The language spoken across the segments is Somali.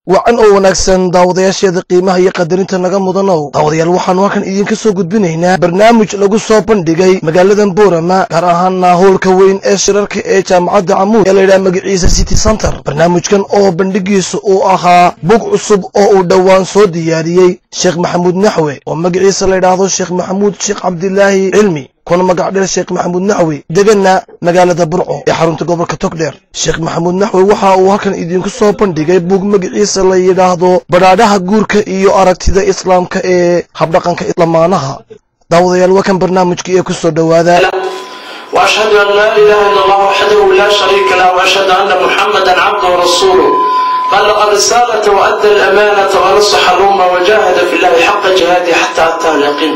wacan oo wanaagsan daawadayaasheeda qiimaha iyo qadarinta naga mudanow daawadayaal waxaanu halkan idinka soo gudbinaynaa barnaamij lagu soo bandhigay magaaladan boorama gaar ahaana howlka weyn ee shirarka ee jaamacadda camuud ee layidhaha magaciisa city center barnaamijkan oo bandhigiisa uu ahaa bug cusub oo uu dhowaan soo diyaariyey sheekh maxamuud naxwe oo magaciisa layidhaahdo sheekh maxamuud sheekh cabdilaahi cilmi kuna magac dheer sheekh maxamuud naxwi degana magaalada burco ee xarunta gobolka togdheer sheekh maxamuud naxwi waxa uu halkan idinku soo bandhigay bug magaciisa la yidhaahdo badhaadhaha guurka iyo aragtida islaamka ee habdhaqanka lamaanaha daawadayaal waa kan barnaamijkii ee ku soo dhowaada وأشهد أن لا إله إلا الله وحده لا شريك له وأشهد أن محمدا عبده ورسوله بلغ الرسالة وأدى الأمانة ونصح الأمة وجاهد في الله حق جهاده حتى أتاه اليقين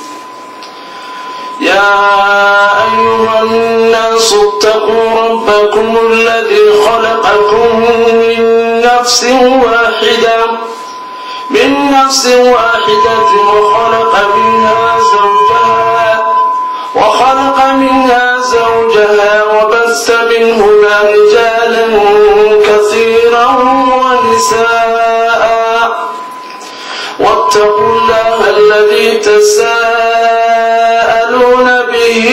يا أيها الناس اتقوا ربكم الذي خلقكم من نفس واحدة من نفس واحدة وخلق منها زوجها وخلق منها زوجها وبث منهما رجالا كثيرا ونساء واتقوا الله الذي تساءلون به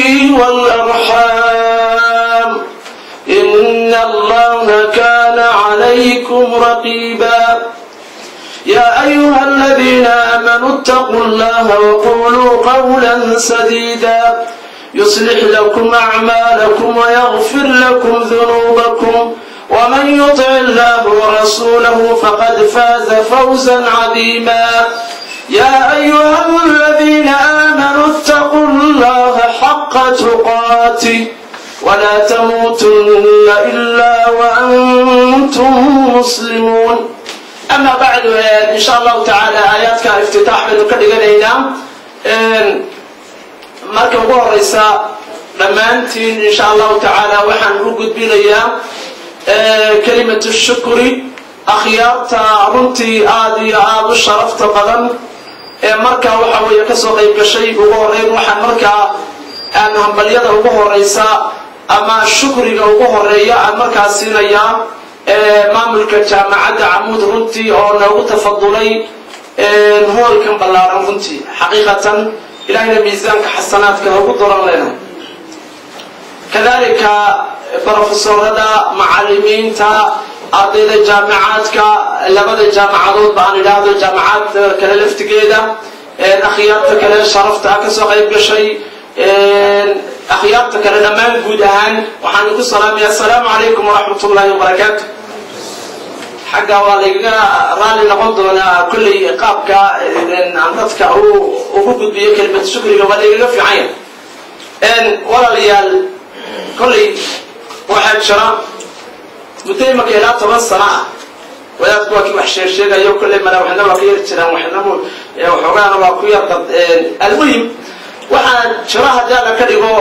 والأرحام إن الله كان عليكم رقيبا يا أيها الذين آمنوا اتقوا الله وقولوا قولا سديدا يصلح لكم أعمالكم ويغفر لكم ذنوبكم ومن يطع الله ورسوله فقد فاز فوزا عظيما يا أيها الذين آمنوا اتقوا الله حق تقاته ولا تموتن إلا وأنتم مسلمون أما بعد إن شاء الله تعالى آياتك افتتاح من كدغنينا marka ugu horeysa dhammaantiin in sha allahu tacaala waxaan u gudbinayaa kelimatu shukri akhyaarta runtii aada iyo aada u sharafta badan ee markaa waxa weeye kasoo qayb gashay ugu horeyn waxaan markaa aan hambalyada ugu horeysa ama shukriga ugu horeeya aan markaa siinayaa maamulka jaamacadda camuud runtii oo noogu tafadulay hoolkan ballaaran runtii xaqiiqatan ilahayna miisaanka xasanaadka ugu doran lena kadalika brofesorada macalimiinta ardayda jaamicaadka labada jaamacadood ba aan idhaahdo jaamacad kale laftigeeda akhyaarta kale sharafta kasoo qayb gashay akhyaarta kale dhammaan guud ahaan waxaan ku salaamaya asalaamu calaykum waraxmat ullahi wabarakaatu xagga waa laygaga raali noqon doonaa kolley qaabka aan dadka ugu gudbiyo kelimad shukriga waa laygaga fiicanya walaalayaal kolley waxaa jira muddo imaka ilaa toban sano ah wadaadku waa kii wax sheegsheegayo kolley mala waxna waa ka yar jiraan waxna waxoogaana waa ku yar dad almuhim waxaa jira haddii alla ka dhigo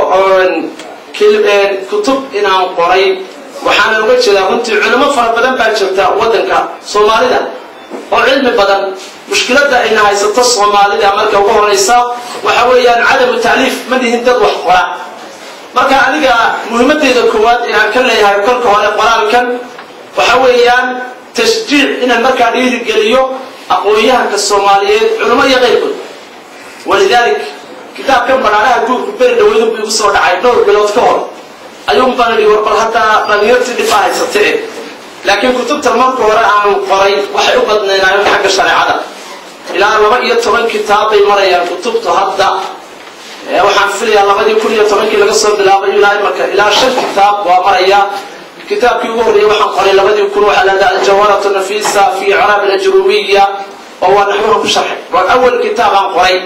kutub inaan qoray waxaana uga jeedaa runtii culimo fara badan baa jirta waddanka soomaalida oo cilmi badan mushkiladda ayna haysato soomaalida marka ugu horeysa waxa weeyaan cadamu taaliif ma lihin dad wax qora marka aniga muhiimadeyda koowaad ee aan ka leeyahay kolka hore qoraalkan waxa weeyaan tashjiic inaan markaa dhiirigeliyo aqoon-yahanka soomaaliyeed culimo iyo qayrkood walidalik kitaabkan badhaadhaha guurku beri dhaweydun bu igu soo dhacay dhowr bilood ka hor ayuun baan idhi war bal haddaa dhalinyartii dhibaa haysatee laakiin kutubta marka hore aan qoray waxay u badnaynaayen xagga shareecada ilaa laba iyo toban kitaab bay marayaan kutubtu hadda waxaan filayaa labadii kun iyo tobankii laga soo bilaabay ilaa imarka ilaa shan kitaab waa maraya kitaabkii ugu horreeyey waxaan qoray labadii kun waxaa lahada aljawaratu nafisa fi icraab alajrumiya oo waa naxwaha ku sharxay waa awal kitaab aan qoray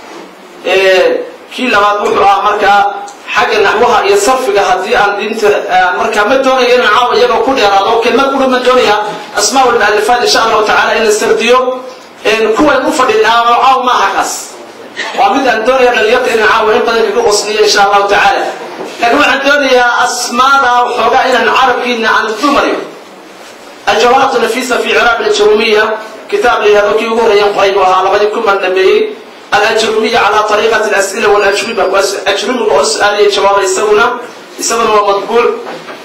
kii labaad wuxuu ahaa markaa xagga naxwaha iyo sarfiga haddii aan diinta markaa ma doonaya inaan caawa iyagoo ku dheeraado kelmad qura ma doonaya asmaa lmualifaat insha allahu tacala in la sardiyo kuwan u fadhin caaw maaha kaas waa mid aan doonaya dhalinyarta inaan caawa in badan kaga qosniyo insha allahu tacaala laakiin waxaan doonayaa asmaada waxoogaa inaan carabkiina aan dumariyo aljawharatu nafisa fi ciraab aljarumiya kitaab la yihahdo kii ugu horeeyan qoray buu ahaa labadii kun baan dhameeyey الأجرمية على طريقة الأسئلة والأجوبة أجرمي وأسأل جواب يسونا يسونا هو مطبوع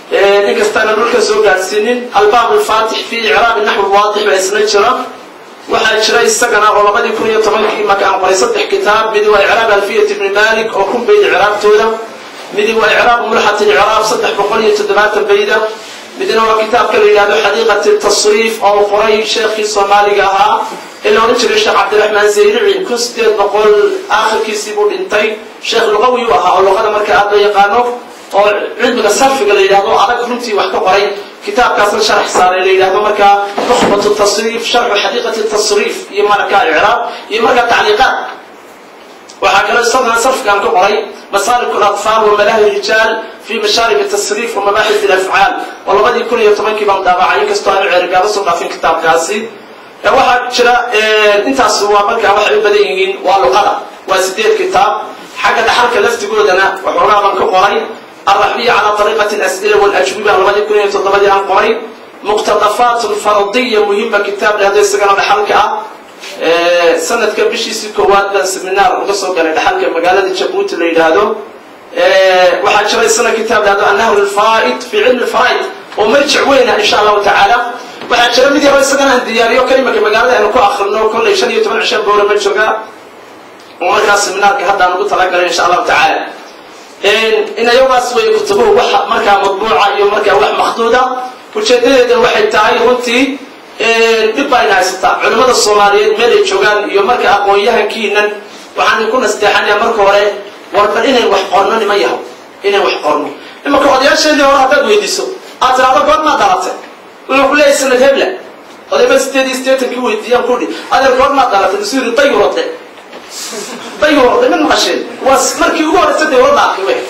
inkastaana dhulka soo gaadhsiinin albaab alfaatix fi icraabi naxwi waadix baa isna jira waxaa jira isagana oo labadii kun iyo tobankii marka aan qoray saddex kitaab midi waa icraab alfiyat ibni malik oo kun bayd icraabtooda midi waa icraab mulxat icraab saddex boqol iyo toddobaatan bayda midna waa kitaabka la yidhahdo xadiiqat tasriif oo qoray sheekhii soomaaliga ahaa ee la odhan jiray sheekh cabdiraxmaan zayrici kun sideed boqol aakhirkiisii buu dhintay sheekh luqawi u ahaa oo luqada marka aad loo yaqaano oo cilmiga sarfiga la yidhahdo adag runtii wax ka qoray kitaabkaasna sharax saaray la yidhahdo markaa nukhbatu tasriif sharxu xadiiqati tasriif iyo markaa icraab iyo markaa tacliiqaad waxaa kaloo isagana sarfigan ka qoray masalik اlaطfaal wamalahi rijaal fi mashaarib tasriif wamabaxis اlafcaal oo labadii kun iyo tobankii baan daabacay inkastoo aanu ceerigaaba soo dhaafin kitaabkaasi waxaa jira intaas waa markaa waxay u badan yihiin waa luqada waa sideed kitaab xagga dhaxalka laftigoodana waxoogaa baan ka qoray alraxbiya cala طariiqati اlas'ila wاlajwiba labadii kun iyo toddobadii aan qoray muqtadafaat fardiya muhima kitaab lehdo isagana dhaxalka ah sanadka bishiisii koowaad baan seminaar uga soo galay dhaxalka magaalada jabuuti la yidhaahdo waxaa jira isana kitaab lahdo annahr lfaa'id fi cilmi lfaa'id oo marjic weyna insha allahu tacaala waxaa jira mid yaro isagana aan diyaariyo kalimaka magaalada aynu ku akrino kollay shan iyo toban cisha boora ma jooga oo markaa seminaarka haddaan ugu talagalay insha allahu tacaala inayagaas way kutubuhu wax markaa madbuuca iyo markaa wax makhduuda ujeedadeeda waxay tahay runtii dhib baa ina haysataa culimmada soomaaliyeed meel ay joogaan iyo marka aqoon-yahankiinan waxaan ku nasteexanaya marka hore warbar inayn wax qorno nima yaho inayn wax qorno imanka odayaasheedii hore haddaad weydiiso aad tiraado goormaa dhalatay wuxuu ku leeyahay sanad hebla odayba sideed iyo sideetankii weydiiyaan kudhi adeer goormaa dhalatay masuu yidhi dayurode dayurode mid maqasheen waa markii ugu horeysa dawladda arkay wey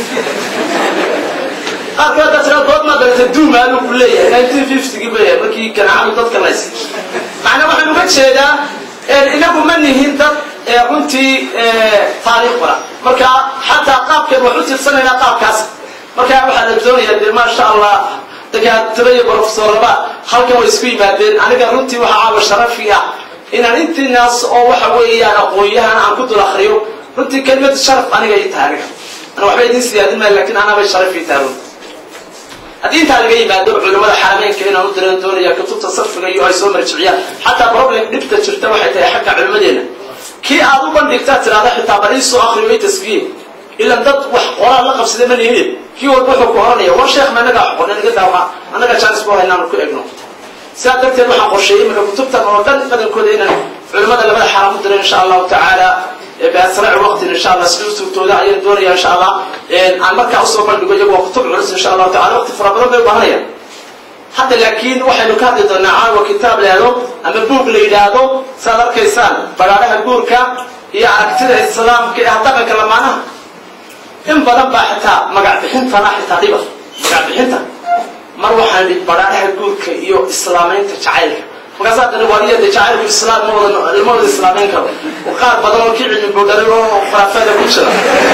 qaarkood haddaa tiraa goormaa dhalatay duumaanuu ku leeyahay nineteen fiftygii bay markii ganacadu dadka lays macnaa waxaan uga jeedaa inagu ma nihin dad runtii taariikh bara marka xataa qaabkeen wax u tirsanaynaa qaabkaas marka waxaa la doonayaa dee maasha allah dakaatiro iyo brofesoraba halkan way isku yimaadeen aniga runtii waxaa caawa sharafi ah inaan intiinaas oo waxa weeyaan aqoon-yahan aan ku dul akriyo runtii kelimadu sharaf aniga ii tahay aniga ana waxba idiin siyaadin maya lakin anabay sharaf ii tahay runti haddii intaa laga yimaado culimmada xarameynka inaan u diran doonaya kutubta sarfiga iyo ay soo marjiciyaan xataa problem dhibta jirta waxay tahay xagga culimmadeena kii aad u bandhigtaa tidhahda xitaa bal iisoo akriyo i taskiye ilan dad wax qoraal la qabsada ma lihin kii walba wuxuu ku oranaya war sheekh ma anagaa xoqon naga daama annaga jaanis ku haynaanu ku egno sidaa darteed waxaan qorsheeyey marka kutubtan oo dhan badankooda inaan culimmada labada xaram u diray insha allahu tacaala biasraaci waqtin insha allah sida usugtooda ayaan doonaya insha allah aan markaa usoo bandhigo iyagu waa kutub culus insha allahu tacala waqti fara badan bay u baahanayaan hadda laakiin waxaynu ka hadli doonaa caawa kitaab leehdo ama buug la yidhaahdo saaad arkaysaan bagaadhaha guurka iyo aragtida islaamka ee dhaqanka lamaanaha in badan baa xitaa magac bixintana xitaa dhiba magac bixinta mar waxaan dhi baraadhaha guurka iyo islaamaynta jacaylka markaas haddana waaliya de jacaylku islaam ma wada lama wada islaamayn karo qaar badan oo kii cilmi boodharay oo khuraafaada ku jira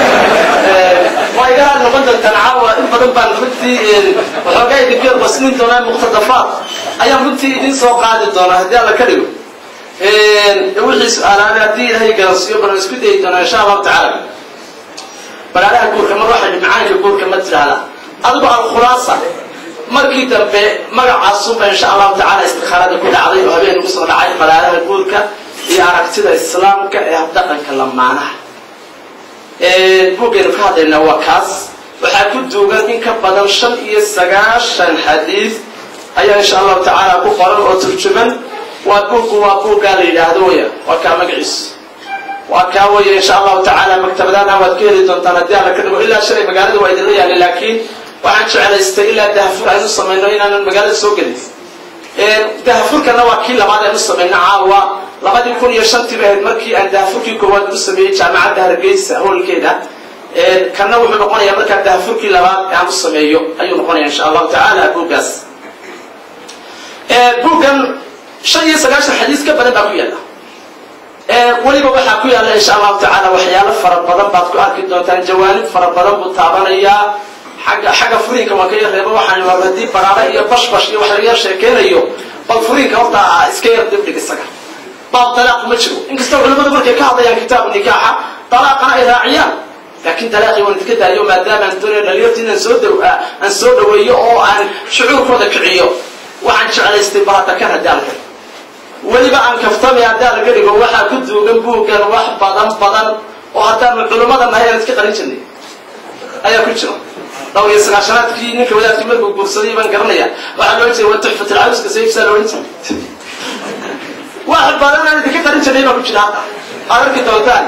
waa iga raali noqon doontaan caawa in badan baan runtii waxoogaa idinka basnin doonaa muqtadafaad ayaan runtii idin soo qaadi doonaa haddii alla ka dhigo wixii su-aalaana haddii ilaahay garansiiyo balan isku dayi doonaa insha allahu tacaala baraadaha guurka mar waxaa macaanka guurka ma tidhaahda adigu alkhulaasa markii dambe magacaasunba insha allahu tacala istikhaarada ku dhacday oo habeen ugu soo dhacay baraadaha guurka iyo aragtida islaamka ee habdhaqanka lamaanaha buuggeenu ka hadlaynaa waa kaas waxaa ku duugan in ka badan shan iyo sagaashan xadiid ayaa insha allahu tacaala ku qoran oo turjuman waa buuggu waa buuggaa la yidhaahdo waya waa kaa magaciisu waa kaa weya insha allahu tacaala maktabadaana waad ka heli doontaan haddii alla ka dhigo ilaa shalay magaalada waa idinla yaali laakiin waxaan jeclaystay ilaa dahafur aynu samayno inaanan magaalada soo gelin dahafurkana waa kii labaad aynu samayno caawa labadii kun iyo shantii ba ahayd markii aan dahafurkii koowaad u sameeyey jaamacadda hargeysa howlkeeda kana wuxuu noqonayaa markaa dahafurkii labaad ee aan u sameeyo ayuu noqonaya insha allahu tacaala buuggaas buuggan shan iyo sagaashan xadiis ka badan baa ku yaalla weliba waxaa ku yaalla insha allahu tacaala waxyaalo fara badan baad ku arki doontaan jawaanib fara badan buu taabanayaa xagga xagga furiinka waan ka yar reebo waxaan war haddii baraare iyo bashbash iyo wax laga yar sheekeynayo bal furiinka horta iska yar dibdhig isaga baab dalaaq ma jiro inkastoo culimmadu markay ka hadlayaan kitaab nikaaxa dalaaqana ay raaciyaan laakiin dalaaqii waan idinka daayo maadaama aan doonaya dhalinyarta inaan soo daw aan soo dhaweeyo oo aan shucuurkooda kiciyo waxaan jeclaystay bahada kan haddii alka weliba aan kaftamay haddii alka dhigo waxaa ku duugan buuggan wax badan badan oo haddaanu culummada nahay aan iska qarin jirnay ayaa ku jira dhowr iyo sagaashanaadkii ninka wadaadkii markuu guursaday baan garanaya waxaa loo jeeda waa tuxfat alcawska sayibsaa loohan jiray wax badan aan idinka qarin jirnay baa ku jira hadda aad arki doontaan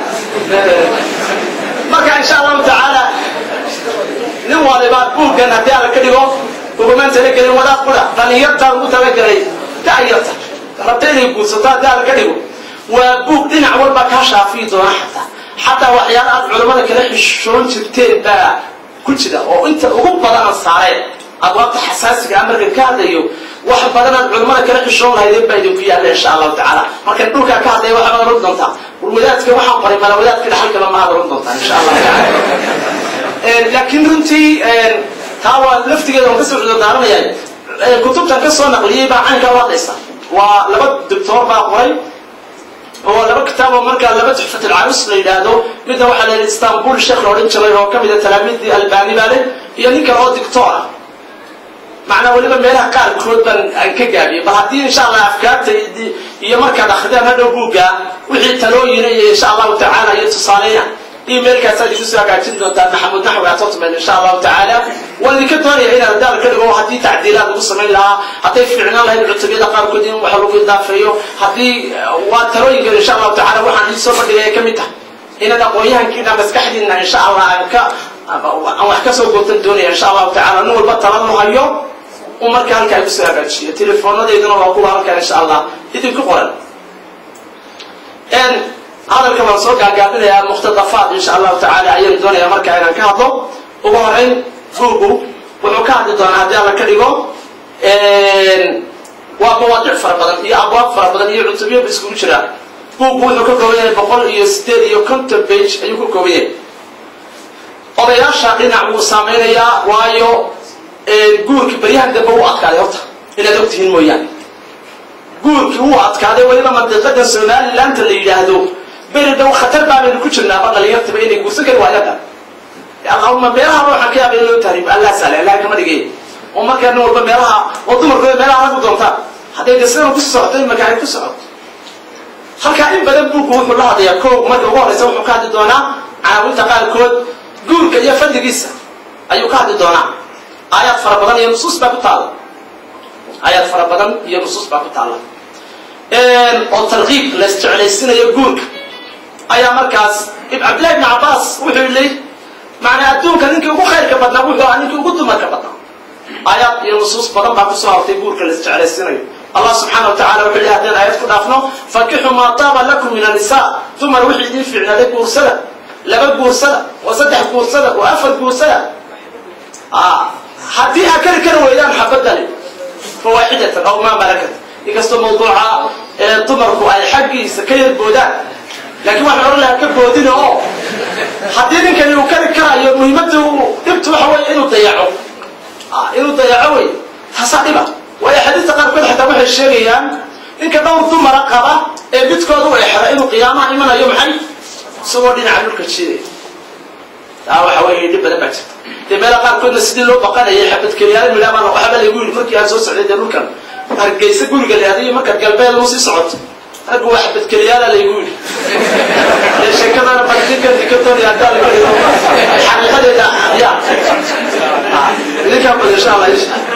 marka insha allahu tacaala nin waliba buuggan haddii alla ka dhigo ugumaan talagelin wadaad qura dhalinyartaa ugu talagelay da'yarta rabta inay guursato haddii alla ka dhigo waa buug dhinac walba kaa shaafiyi doona xataa xataa waxyaala aad culammada kala xishoon jirteen baa ku jira oo inta ugu badana saareen abwaabta xasaasiga ah markan ka hadlayo wax badan aad culammada kala xishoon lahaydeen baa idinku yaalla insha allahu tacaala markan dhulkaa ka hadlaya waxaad oran doontaa wadaadka waxaan qoray mala wadaadka dhaxalkaba maad oran doontaa insha allahu tacaala laakiin runtii taa waa laftigeeda waan kasoo cudo daaranaya kutubtan ka soo naqliyey baa caynkaa u hadlaysa waa laba doctoor baa qoray oo laba kitaaboo markaa laba tuxfat alcarus la yidhaahdo midna waxaa la yidhi istanbul sheekh la odhan jiray oo ka mida talaamiidii albani baa leh iyo nin kale oo dictor ah macnaa weliba meelaha qaarkood baan aan ka gaabiyey bal haddii insha allah afkaarta iyo markaad akridaan hadhow buugga wixii talooyina iyo insha allahu tacaala iyo tusaaleya emailkaasaad igu soo hagaajin doontaa maxamud naxwi at hotmail insha allahu tacaala waan idinka doonaya inaan daal ka dhigo haddii tacdiilaad lagu samayn lahaa hadday fiicnaan lahayd cutubiyada qaarkood in wax lagu idaafeeyo haddii waa talooyinka insha allahu tacala waxaan idin soo bandhigaya ka mid tahay inaad aqoonyahankiina maskaxdiina insha allah aan ka aan wax ka soo gootan doonaya insha allahu tacala nin walba tala nu hayo uu marka halkaa igu soo hagaajiyo teleefoonadeyduna waa kuwa halkaa insha allah idinku qoran hadalka waan soo gaagaabinayaa mukhtadafaad insha allahu tacaala ayaan doonaya markaa inaan ka hadlo ugu horeyn buugu wuxuu ka hadli doonaa haddii alla ka dhigo waa mawaadic fara badan iyo abwaab fara badan iyo cutubyoba iskugu jiraa buugu wuxuu ka kooban yahay boqol iyo sideed iyo conton page ayuu ka kooban yahay odayaasha dhinac wuu saameynayaa waayo guurkii baryahan dambe wuu adkaaday horta inaad og tihiin mooyaane guurkii wuu adkaaday weliba mandiqadan somalilaanta la yidhaahdo beri dhow khatar baabaynu ku jirnaaba dhalinyartaba inay guursan kari waayaan allahuma meelaha waxaan ka yaaba in loo tahriib allah saale allah kama dhigay oo markaa nin walba meelaha oo dumarkooda meelaha lagu doontaan hadday de sidan kusii socoto imaka ay ku socoto halkaa in badan buugku wuxuu la hadlayaa ko marka ugu horeysa wuxuu ka hadli doonaa caawinta qaarkood guurka iyo fadligiisa ayuu ka hadli doonaa aayaad fara badan iyo nusuus baa ku taala aayaad fara badan iyo nusuus baa ku taala oo tarkiib la isjeclaysinayo guurka ayaa markaas cabdillahi ibn cabaas wuxuu leey macnaa adduunka ninkii ugu khayrka badnaa wuxuu ahaa ninkii ugu dumarka badnaa aayaad iyo nusuus badan baa kusoo hortay guurka la isjeclaysinayo allah subxaana wa tacala wuxuu leey haddaan aayad ku dhaafno fakixu maa taaba lakum min annisaa dumar wixii idiin fiicnaaday guursada laba guursada oo saddex guursada oo afar guursada haddii aa kari kari weydaan xabadani fawaaxidatan aw maa malakat inkastoo mawduuca dumarku ay xaggiisa ka yarboodaan laakiin waxaan odhan lahaa ka boodina oo haddii ninkani uu kari karayo muhiimadda dhibtu waxa weeye inuu dayaco inuu dayaco wey taasaa dhiba waayo xadiista qaarkood xataa waxay sheegayaan ninka dhowr dumara qaba ee midkooda u exra inuu qiyaamaha imanayo maxay isagoo dhinaca dhulka jiidaya taa waxa weeye dhib badan baa jirta dee meela qaarkoodna sidii loo baqanayay xabadkeliyaala midhaabaan waxba laygu yidhi markii aan soo socday dee dhulkan hargeysa guriga la hadayo markaad galbeed u sii socoto raggu waa xabadkeliyaala laygu yidhi dee sheekadana bardikan dikatoria haddaa lagu dhigo xaqiiqadeeda ya idinkaa bad insha allah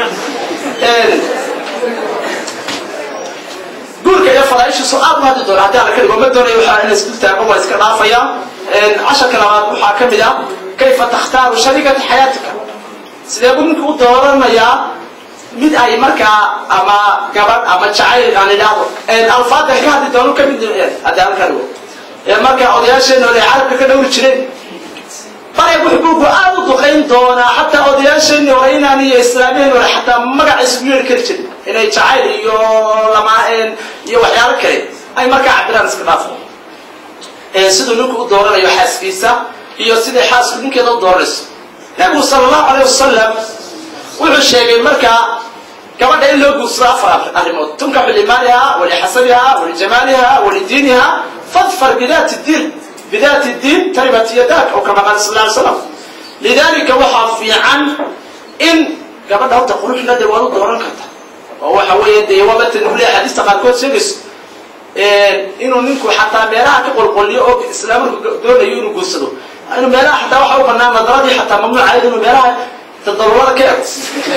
guurka iyo fadaaishiisu aad u hadli doona haddii alla ka dhigo ma doonayo waxaa in isdul taago waa iska dhaafaya casharka labaad waxaa ka mid ah kayfa takhtaaru sharikata xayaatika sidee buu ninka u dooranayaa mid ay markaa ama gabadh ama jacayl aan idhaahdo alfaadan ka hadli doono ka mid haddii halka dhigo markaa odayaasheena ay carabka ka dhowri jireen bare buxbuugu aad u duqayn doonaa xataa odayaasheenii hore inaan iyo islaamiyeen hore xataa magaca isugu yeeri kari jirin inay jacayl iyo lamaaheen iyo waxyaalo kale ay markaa cabiraan iska dhaafo siduu ninku u dooranayo xaaskiisa iyo siday xaasku ninkeeda u dooranayso nabigu sala allahu aleyh wasalam wuxuu sheegay markaa gabadha in loo guursado afar arrimood tunkaxu limaaliha walixasabiha walijamaaliha walidiiniha fadfar bidaati diin bidaati diin taribat yadak oo kama qaala sal ly slam lidalika waxaa fiican in gabadha horta quruxna dee waad u dooran karta oo waxa weeye dee waaba tanule axaadiista qaarkood sheegayso inuu ninku xataa meelaha ka qolqoliyo oo islaamarku doonayo inuu guursado inuu meelaha xataa waxa u banaan nadaradii xataa mamnuucayd inuu meelaha tadalulada ka ego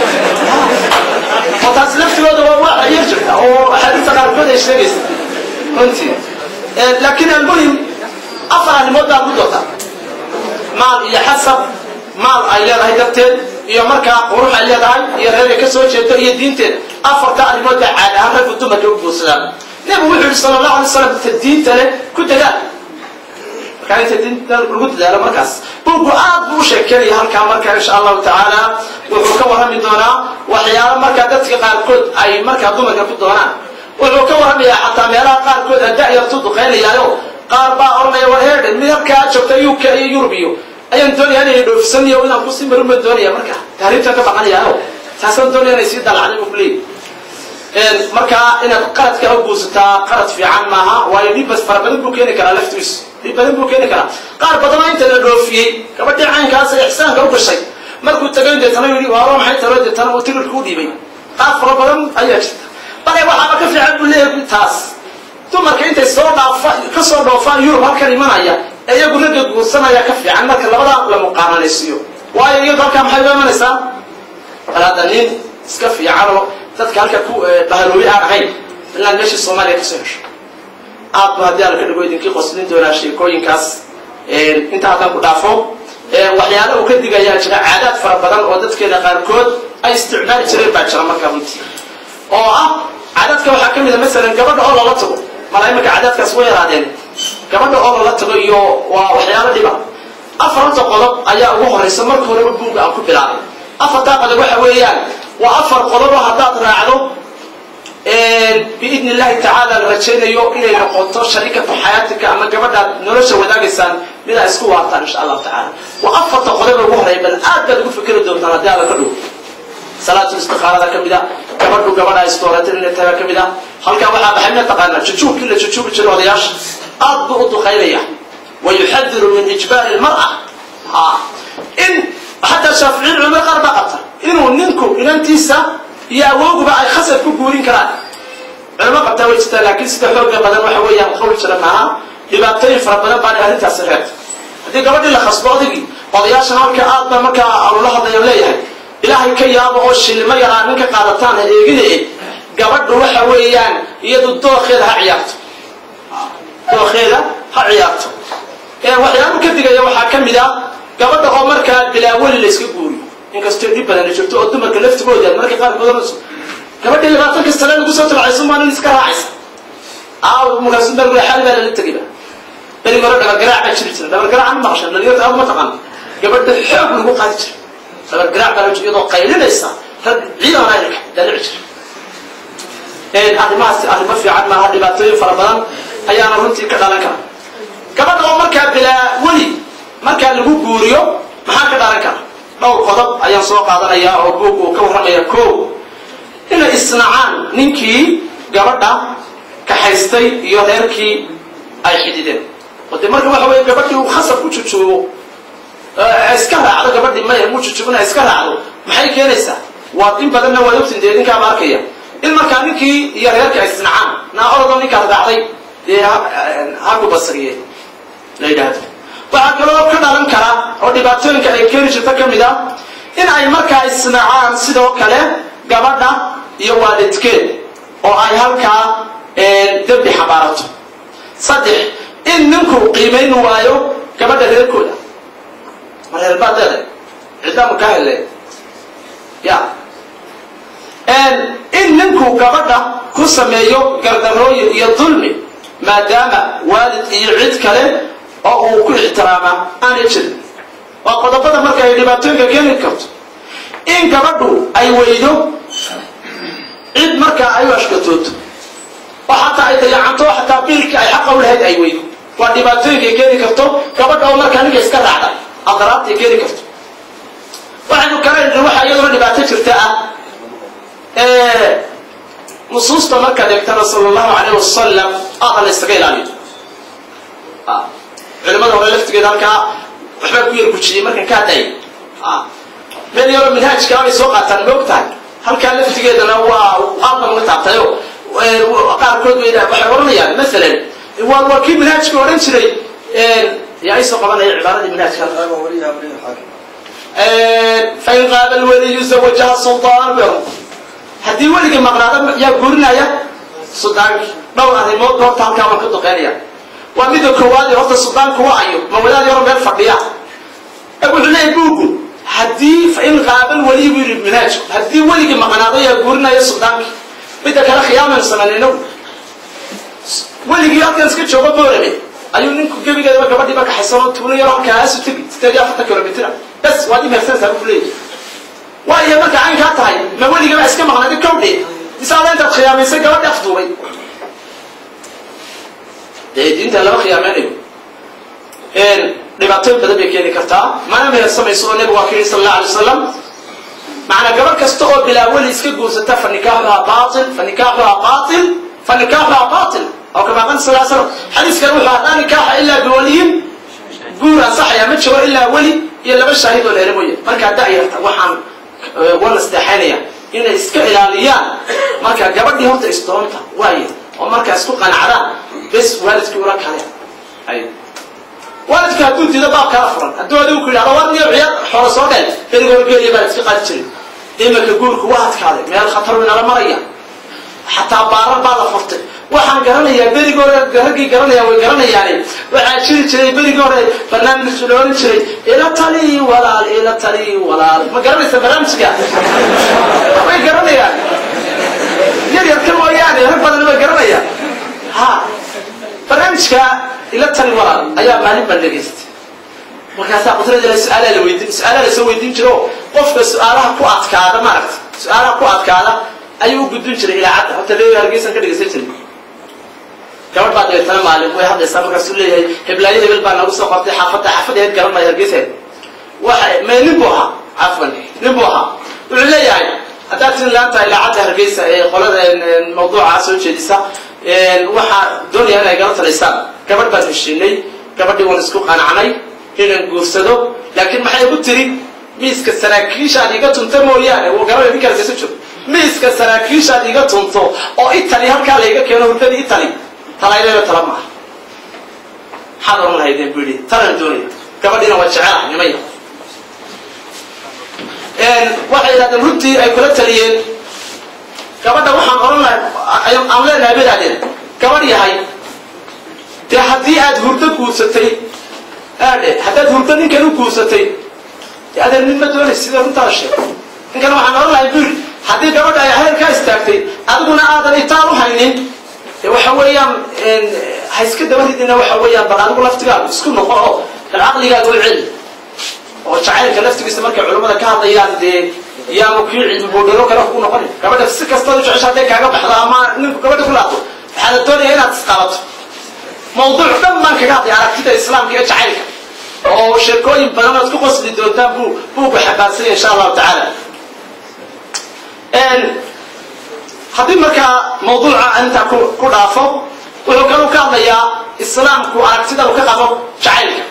oo taasi laftigooda waa waa yar jirta oo axaadiista qaarkood ay sheegaysa runtii laakiin almuhim afar arrimood baa ku doorta maal iyo xasab maal ay leedahay darteed iyo markaa qurux ay leedahay iyo reer ay ka soo jeedo iyo diinteed afarta arrimood baa caad ahaan raggu dumarka u guursadaan nebigu wuxuu yihi sala allahu alay slam ta diinta leh ku dadaal markaa inta diinta lagu dadaalo markaas buuggu aad buu u sheekeynaya halkaa markaa insha allahu tacaala wuxuu ka warrami doonaa waxyaalo markaa dadka qaarkood ay markaa dumarka ku doonaan wuxuu ka warramayaa xataa meelaha qaarkood ada'yartu duqaynayaayo qaar baa odhanaya war heerdhe mid halkaa joogta uk iyo yurub iyo ayaan doonaya inay dhoofisaniyo inaan kusii marin baan doonaya marka tahriibtaan ka baqanayaa taasaan doonaya inay sii dalacday buu kuleeyahy markaa inaad qaradka u guursataa qarad fiican maaha waayo dhibbas fara badan buu keeni karaa laftiisu dhib badan buu keeni karaa qaar badanoo inta la dhoofiyey gabadhii caynkaas ee ixsaanka u gashay markuu tagay deetana yidhi waaro maxay talo deetana uu tirirka u dhiibay qaar fara badan ayaa jirta bale waxaaba ka fiican buu leeyahay taas dumarka intay soo dhaafa ka soo dhoofaan yurub halkan imanaya ee iyagu ragga guursanaya ka fiican marka labadaa la muqaaranaysiiyo waayo iyadu halkaa maxay u imanaysaa bal hadda nin iska fiicanoo dadka halka ku bahaloobi aan ahayn inaad meeshii soomaaliya kasoo hesho aad bu haddii alla ka dhigo idinkii qoslin doonaa sheekooyinkaas inta haddaan ku dhaafo waxyaala uu ka digayaa jira caadaad fara badan oo dadkeena qaarkood ay isticmaali jireen baa jira markaa runtii oo ah caadaadka waxaa ka mid a masalan gabadha oo lala tago mala imanka caadaadkaas way yaraadeen gabadha oo lala tago iyo waa waxyaalo dhiba afaranta qodob ayaa ugu horeysa marka horeba buugga aan ku bilaabay afartaa qodob waxa weeyaan waa afar qodobo haddaad raacdo biidn illahi tacaala la rajaynayo inay noqoto sharikatu xayaatika ama gabadhaad nolosha wadaagaysaan midaa isku waartaan insha allahu tacaala waa afarta qodoba ugu horeya bal aad baad ugu fikeri doontaan haddii alla ka dhow salaatul istiqaarada ka mid a gabadhu gabadha istooratin inay taga ka mid a halkaa waxaa baxay ma taqaanaa jujuubkii la jujuubi jiray odayaasha aad buu u duqaynaya wa yuxadiru min ijbaari lmar'a in xataa shaaficiin culamada qaar baa qabta inuu ninku inantiisa iyo awooguba ay khasab ku guurin karaan culamo qabtaa way jirtaa laakiin sida xooga badan waxa weeyaan qawl jira maaha dhibaatooyin fara badan baan arrintaasi reebta haddii gabadhii la khasbo odaygii odayaashan halka aad ba markaa alula hadlaya leeyahay ilaahay ka yaabo oo shilimo yaraa ninka qaadataan ha eegine gabadhu waxa weeyaan iyadu dookeeda ha ciyaarto dookeeda ha ciyaarto waxyaaba ka digaya waxaa ka mid a gabadha oo markaa bilaaweli la iska guuriyo inkastoo dhib badan la jirto oo dumarka laftigooda marka qaarkood oranayso gabadhii labaatan kasta le lagu soo tabacayso maa nin iska raacaysa aaw markaasu bergule xaali baa lala tegayba berigi hore dhabargaraac baa jiri jira dhabargaraac ma maqashan dhalinyarta aad ma taqaan gabadha xoog lagu qaadi jira dhabargaraac baa la iyadoo qaylinaysa rag ciidan ayrka dalici jira arrimahaas arrimo fiican maaha dhibaatooyin fara badan ayaana runtii ka dhalan kara gabadha oo markaa bilaa weli markaa lagu guuriyo maxaa ka dhalan kara dhowr qodob ayaan soo qaadanayaa oo buug uu ka warramaya ko inay isnacaan ninkii gabadha kaxaystay iyo reerkii ay xidideen oo dee marka waxa weye gabadhii uu khasab ku jujuubo iska raacdo gabadhii maya mu jujubina iska raacdo maxay keenaysaa waa in badanna waa ogtin dee ninkaaba arkaya in markaa ninkii iyo reerkii ay isnacaan naa orodoo ninkaad raacday dee haku basriye la yidhaahdo waxaa kaloo ka dhalan kara oo dhibaatooyinka ay keeni jirta ka mid a in ay markaa isnacaan sidoo kale gabadha iyo waalidkeed oo ay halkaa dembi xabaarato saddex in ninku qiimayn waayo gabadha reerkooda ma reer baad leedahay ciddaamu ka hele ya in ninku gabadha ku sameeyo gardarooyin iyo dulmi maadaama waalid iyo cid kale oo uu ku ixtiraama aanay jirin waa qodobada marka ay dhibaatooyinka keeni karto in gabadhu ay weydo cid markaa ay u ashkatooto oo xataa ay dayacanto oo xataa biilkii ay xaqa u lahayd ay weydo waa dhibaatooyinkay keeni karto gabadha oo markaa ninka iska raacda adaraabtay keeni karto waxaynu kala waxaa iyaduna dhibaato jirta ah nusuusta markaad eegtana sala allahu alayh wasalam aada la ysaga ilaaliyo culimada hore laftigeeda halkaa waxbaa ku yar gujiyey markan ka hadlayay meel yaroo minhaajkaa bay soo qaataan ma og tahay halkaa laftigeedana waa aadna uga taabtayo qaarkood bay waxay odhanayaan masalan waa waa kii minhaajka odhan jiray yaa isoo qabanaya cibaaradii minhaajka fain qaaba lwaliyu zawajaha sultaan ber haddii weligii maqnaada yaa guurinaya suldaanki dhowr arrimood horta halkaa waan ka duqeynaya waa mida koowaad horta suldaanku waa ayo ma wadaad yaro meel fadhiya wuxuu leeyahy buugu haddii fain qaaba lwaliy buu yidhi minhaajku haddii weligii maqnaado yaa guurinaya suldaanki midda kale khiyaamaynu samaynayno weligii halkan iska joogo boorame ayuu ninku gebigeedaba gabadhiiba kaxaysanoo tuulo yaro halkaasu tegi sideed iyo afartan kilomitr bas waad imeersanaysaa buu leeyahy waayo marka caynkaa tahay ma weligaba iska maqnaadi kowdhe isaada intaad khiyaamaysay gabadhi afduubay dee diinta lama khiyaameynayo dhibaatooyin badan bay keeni kartaa mana mehersamayso oo nabigu waa ka yidhi sal alla alay wasalam macnaa gabadh kasta oo bilaa weli iska guursata fa nikaaxuhaa bail fa nikaaxuhaa bail fa nikaaxuhaa bail oo kama qal sal slam xadiiskan wuxuu ahaa laa nikaaxa ilaa biwaliyin guur ansaxaya ma jiro ilaa weli iyo laba shaahid oo leela mooye markaa da'yarta waxaan wana sadeexaynaya inay iska ilaaliyaan marka gabadhii horta isdoonta waayo oo markaa isku qanacdaan bes waalidkii ula kale ay waalidka hadduu diido baab kala furan hadduu adigu ku yidhahdo war niyo ciyaar xoolo soo dheel beriga horgeeliya baa iska qaadi jiray imanka guurku waa adkaaday meel khatar inala maraya xataa baarar baa la furtay waxaan garanayaa berigi hore raggii garanayaan way garanayaane waxaa jiri jiray berigi hore barnaamij la oran jiray ila tali walaal ila tali walaal ma garanaysa barnaamijka way garanayaan yar yarka mooyaane rag badan way garanayaan ha barnaamijka ila tali walaal ayaa maalin baan dhegaystay markaasaa qudrada su-aalaa la weydiin su-aalaa lasoo weydiin jiro qofka su-aalaha ku adkaada maaragta su-aalaha ku adkaada ayuu u gudbin jiray ilaacadda horta leeyo hargeysan ka dhegaysan jiray gabadh baa dabeetana maalin way hadlaysaa markaasuu leeyahay heblaayo hebel baa nagu soo qortay xaafadda xaafadda heed garan maayo hargeysa waxa me nin buu ahaa cafwan nin buu ahaa wuxuu leeyahay haddaad tin laanta ilaacadda hargeysa ee qolada mawduuca soo jeedisa waxaa doonaya inay gala talaysaan gabadh baan heshiinay gabadhii waan isku qanacnay inaan guursado laakiin maxay igu tiri miiska saraakiishaad iga tunta mooyaane wuu garanaya ninka hargeysa joogo miiska saraakiishaad iga tunto oo itali halkaa layga keeno hurdadii itali talaylaba tala maaha maxaad oran lahaydeen bu yidhi talan doonaya gabadhiina waa jecelaha nimaya waxay yidhahdeen runtii ay kula taliyeen gabadha waxaan oran lahay aan leenahay bay yidhahdeen gabadh yahay dee haddii aad hurdo guursatay aadhe haddaad hurdo ninkan u guursatay dee adeer nin ma doonay sida runtaada sheeg ninkan waxaan oran lahay bu yidhi haddii gabadha ay heerkaa istaagtay adiguna aadan itaal u haynin de waxa weeyaan ha iska dabaridina waxa weeyaan bal adigu laftigaagu isku noqo oo bal caqligaaga u celi oo jacaylka laftigiisa markay culimmada ka hadlayaan dee yaanu kii cilmi boodharo kale ku noqonin gabadha si kastaad u jecesha hadday kaaga baxdo ama ninku gabadha ku laabto waxaa la doonaya inaad isqabato mawduuc dhan baan kaga hadlay aragtida islaamka iyo jacaylka oo sheekooyin badan ood ku qosli doontaan buu buugu xabaansanya insha allahu tacaala haddii markaa mawduuca intaa ku dhaafo wuxuu kalu ka hadlayaa islaamku aragtida uu ka qabo jacaylka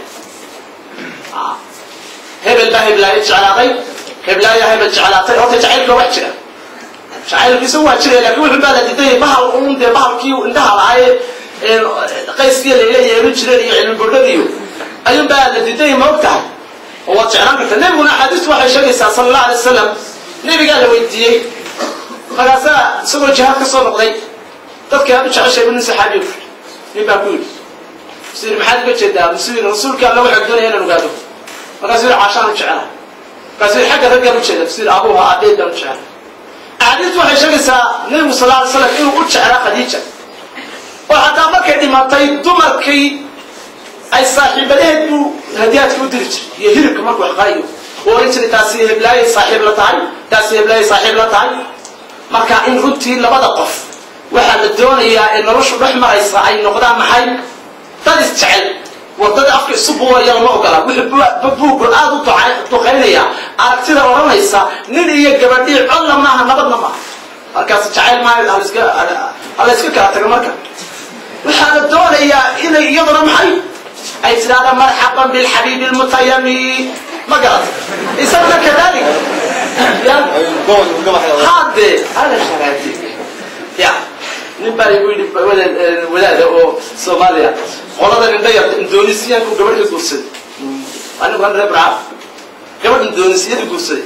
hebel baa heblaayo jeclaaday heblaaya hebel jeclaatay horta jacaylka wax jira jacaylkiisa waa jiraya lakin wuxuu baa la diidaya bahal un dee bahalkii indhaha lahaaye qayskii layla yeerin jireen iyo cilmi bodhadiyo ayuun baa la diidaya ma og tahay oo waad jeclaan karta nebiguna axaadiistu waxay sheegaysaa sala allah alay wasalam nebigaa la weydiiyey markaasaa isagoo jihaad ka soo noqday dadka aad u jeceshayba nin saxaabiya ku nin baa ku yidhi musu yidhi maxaad uga jeedaa musu yidhi rasuulka alla waxaa doonaya inaan ogaado markaasuu yidhi caashaan u jecelahay markaasuu yidhi xagga raggaan u jeeda musu yidhi abuha abeed baan u jecelahay axaadiistu waxay sheegaysaa nebigu sal alay slam inuu u jeclaa khadiija oo xataa markay dhimatay dumarkii ay saaxiibadaheed buu hadiyaadka u diri jiray iyo hilibka markuu wax qalayo uu oran jiray taasi heblaayay saaxiib la tahay taasi heblaayay saaxiib la tahay marka in runtii labada qof waxaa la doonayaa ee noloshu dhex maraysa ay noqdaan maxay dad isjecel wadada afka isu buuraya lama ogola wuxuu buugu aada u duqaynaya aragtida odhanaysa nin iyo gabadhii codna maaha nabadna maaha markaas jacayl maaha hala iska kala tago marka waxaa la doonayaa inay iyaduna maxay ay tidhahda marxaban bilxabiibi lmutayami ma garat isaguna kadalik ya hade ala sharaati ya nin baa igu yidhi wadaada oo soomaaliya qolada indhayarta indonesiyaanku gabadhii guursaday anigu an reer braaf gabadh indonesiyada guursaday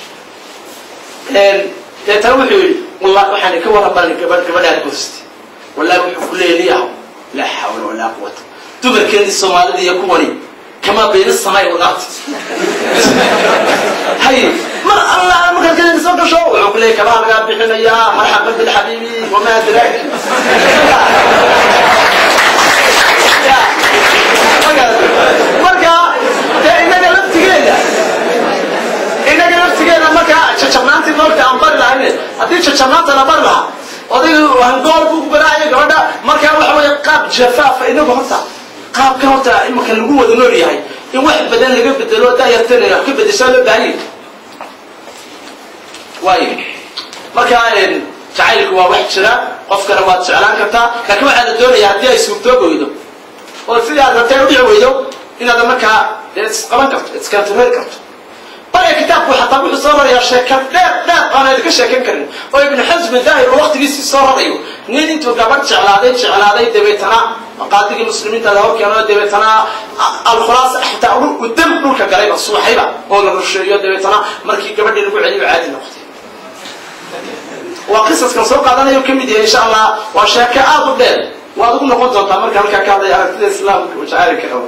deetana wuxuu yidhi wallah waxaan ka warraban gabadh gabadhaad guursatay wallahi wuxuu ku leeliyaha laa xawla walaa quwata dumarkeedii soomaalida iyo kuwani kamaa bayna samay walardi hay mar alla markaad kadin soo gasho wuxuu ku leeyay kabaha lagaa bixinayaa marxaban bilxabiibi wamaa adraak marka dee inaga laftigeeda inaga laftigeeda marka jajabnaantii moogta aan bari lahayn haddii jajabnaanta la bari lahaa odaygu hangool buu ku garaacaya gabadha marka waxa weeye qaab jafaafa inagu horta qaabka horta imaka lagu wada nool yahay in wax badan laga bedelo daayartana wax ka bedeshaa loo baahanya waayo marka jacaylku waa wax jira qofkana waad jeclaan kartaa laakiin waxaa la doonaya haddii ay suurtoobi weydo oo sidii aad rabtay udhici weydo inaad markaa isqaban karto iskantareeri karto bale kitaabku xataa wuxuu soo rarayaa sheeka dheer dheer aan idinka sheekan karin oo ibnu xasmi daahir oo waqtigiisii soo rarayo nin intuu gabadh jeclaaday jeclaaday dabeetana qaadigii muslimiinta la horkeeno dabeetana alkhulaasa xitaa u dam dhulka galayba suuxayba oo la rusheeyo dabeetana markii gabadhii lagu celiyo caadi noqotay waa qisaskan soo qaadanayo ka mid yahay insha allah waa sheeko aad u dheer waad ugu noqon doontaa marka halkaa ka hadlaya aragtida islaamka jacaylka qabo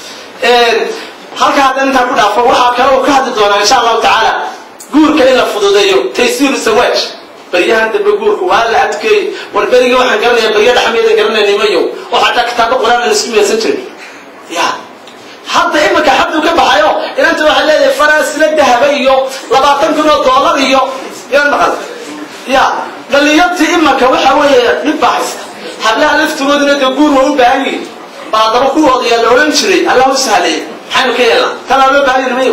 halka hadda intaa ku dhaafo waxaa kale uu ka hadli doonaa insha allahu tacaala guurka in la fududeeyo taysiiru sawaaj baryahan dambe guurka waa la adkeey war berigii waxaan garanaya barya dhaxmeedan garanaya nimayo oo xataa kitaabo quraan aan isku meelsan jirin ya hadda iminka xabduu ka baxayo inanta waxay leedahay faraasila dahaba iyo labaatan kun oo doolar iyo yaa maqal ya dhalinyartii imanka waxa weeye dhib baa haysta hablaha laftigooduna dee guur waa u baahan yihin baa haddaba kuwooda yaa la odhan jiray allah u sahleeyay maxaynu ka yeelnaa tanaa loo baahan yihin mayo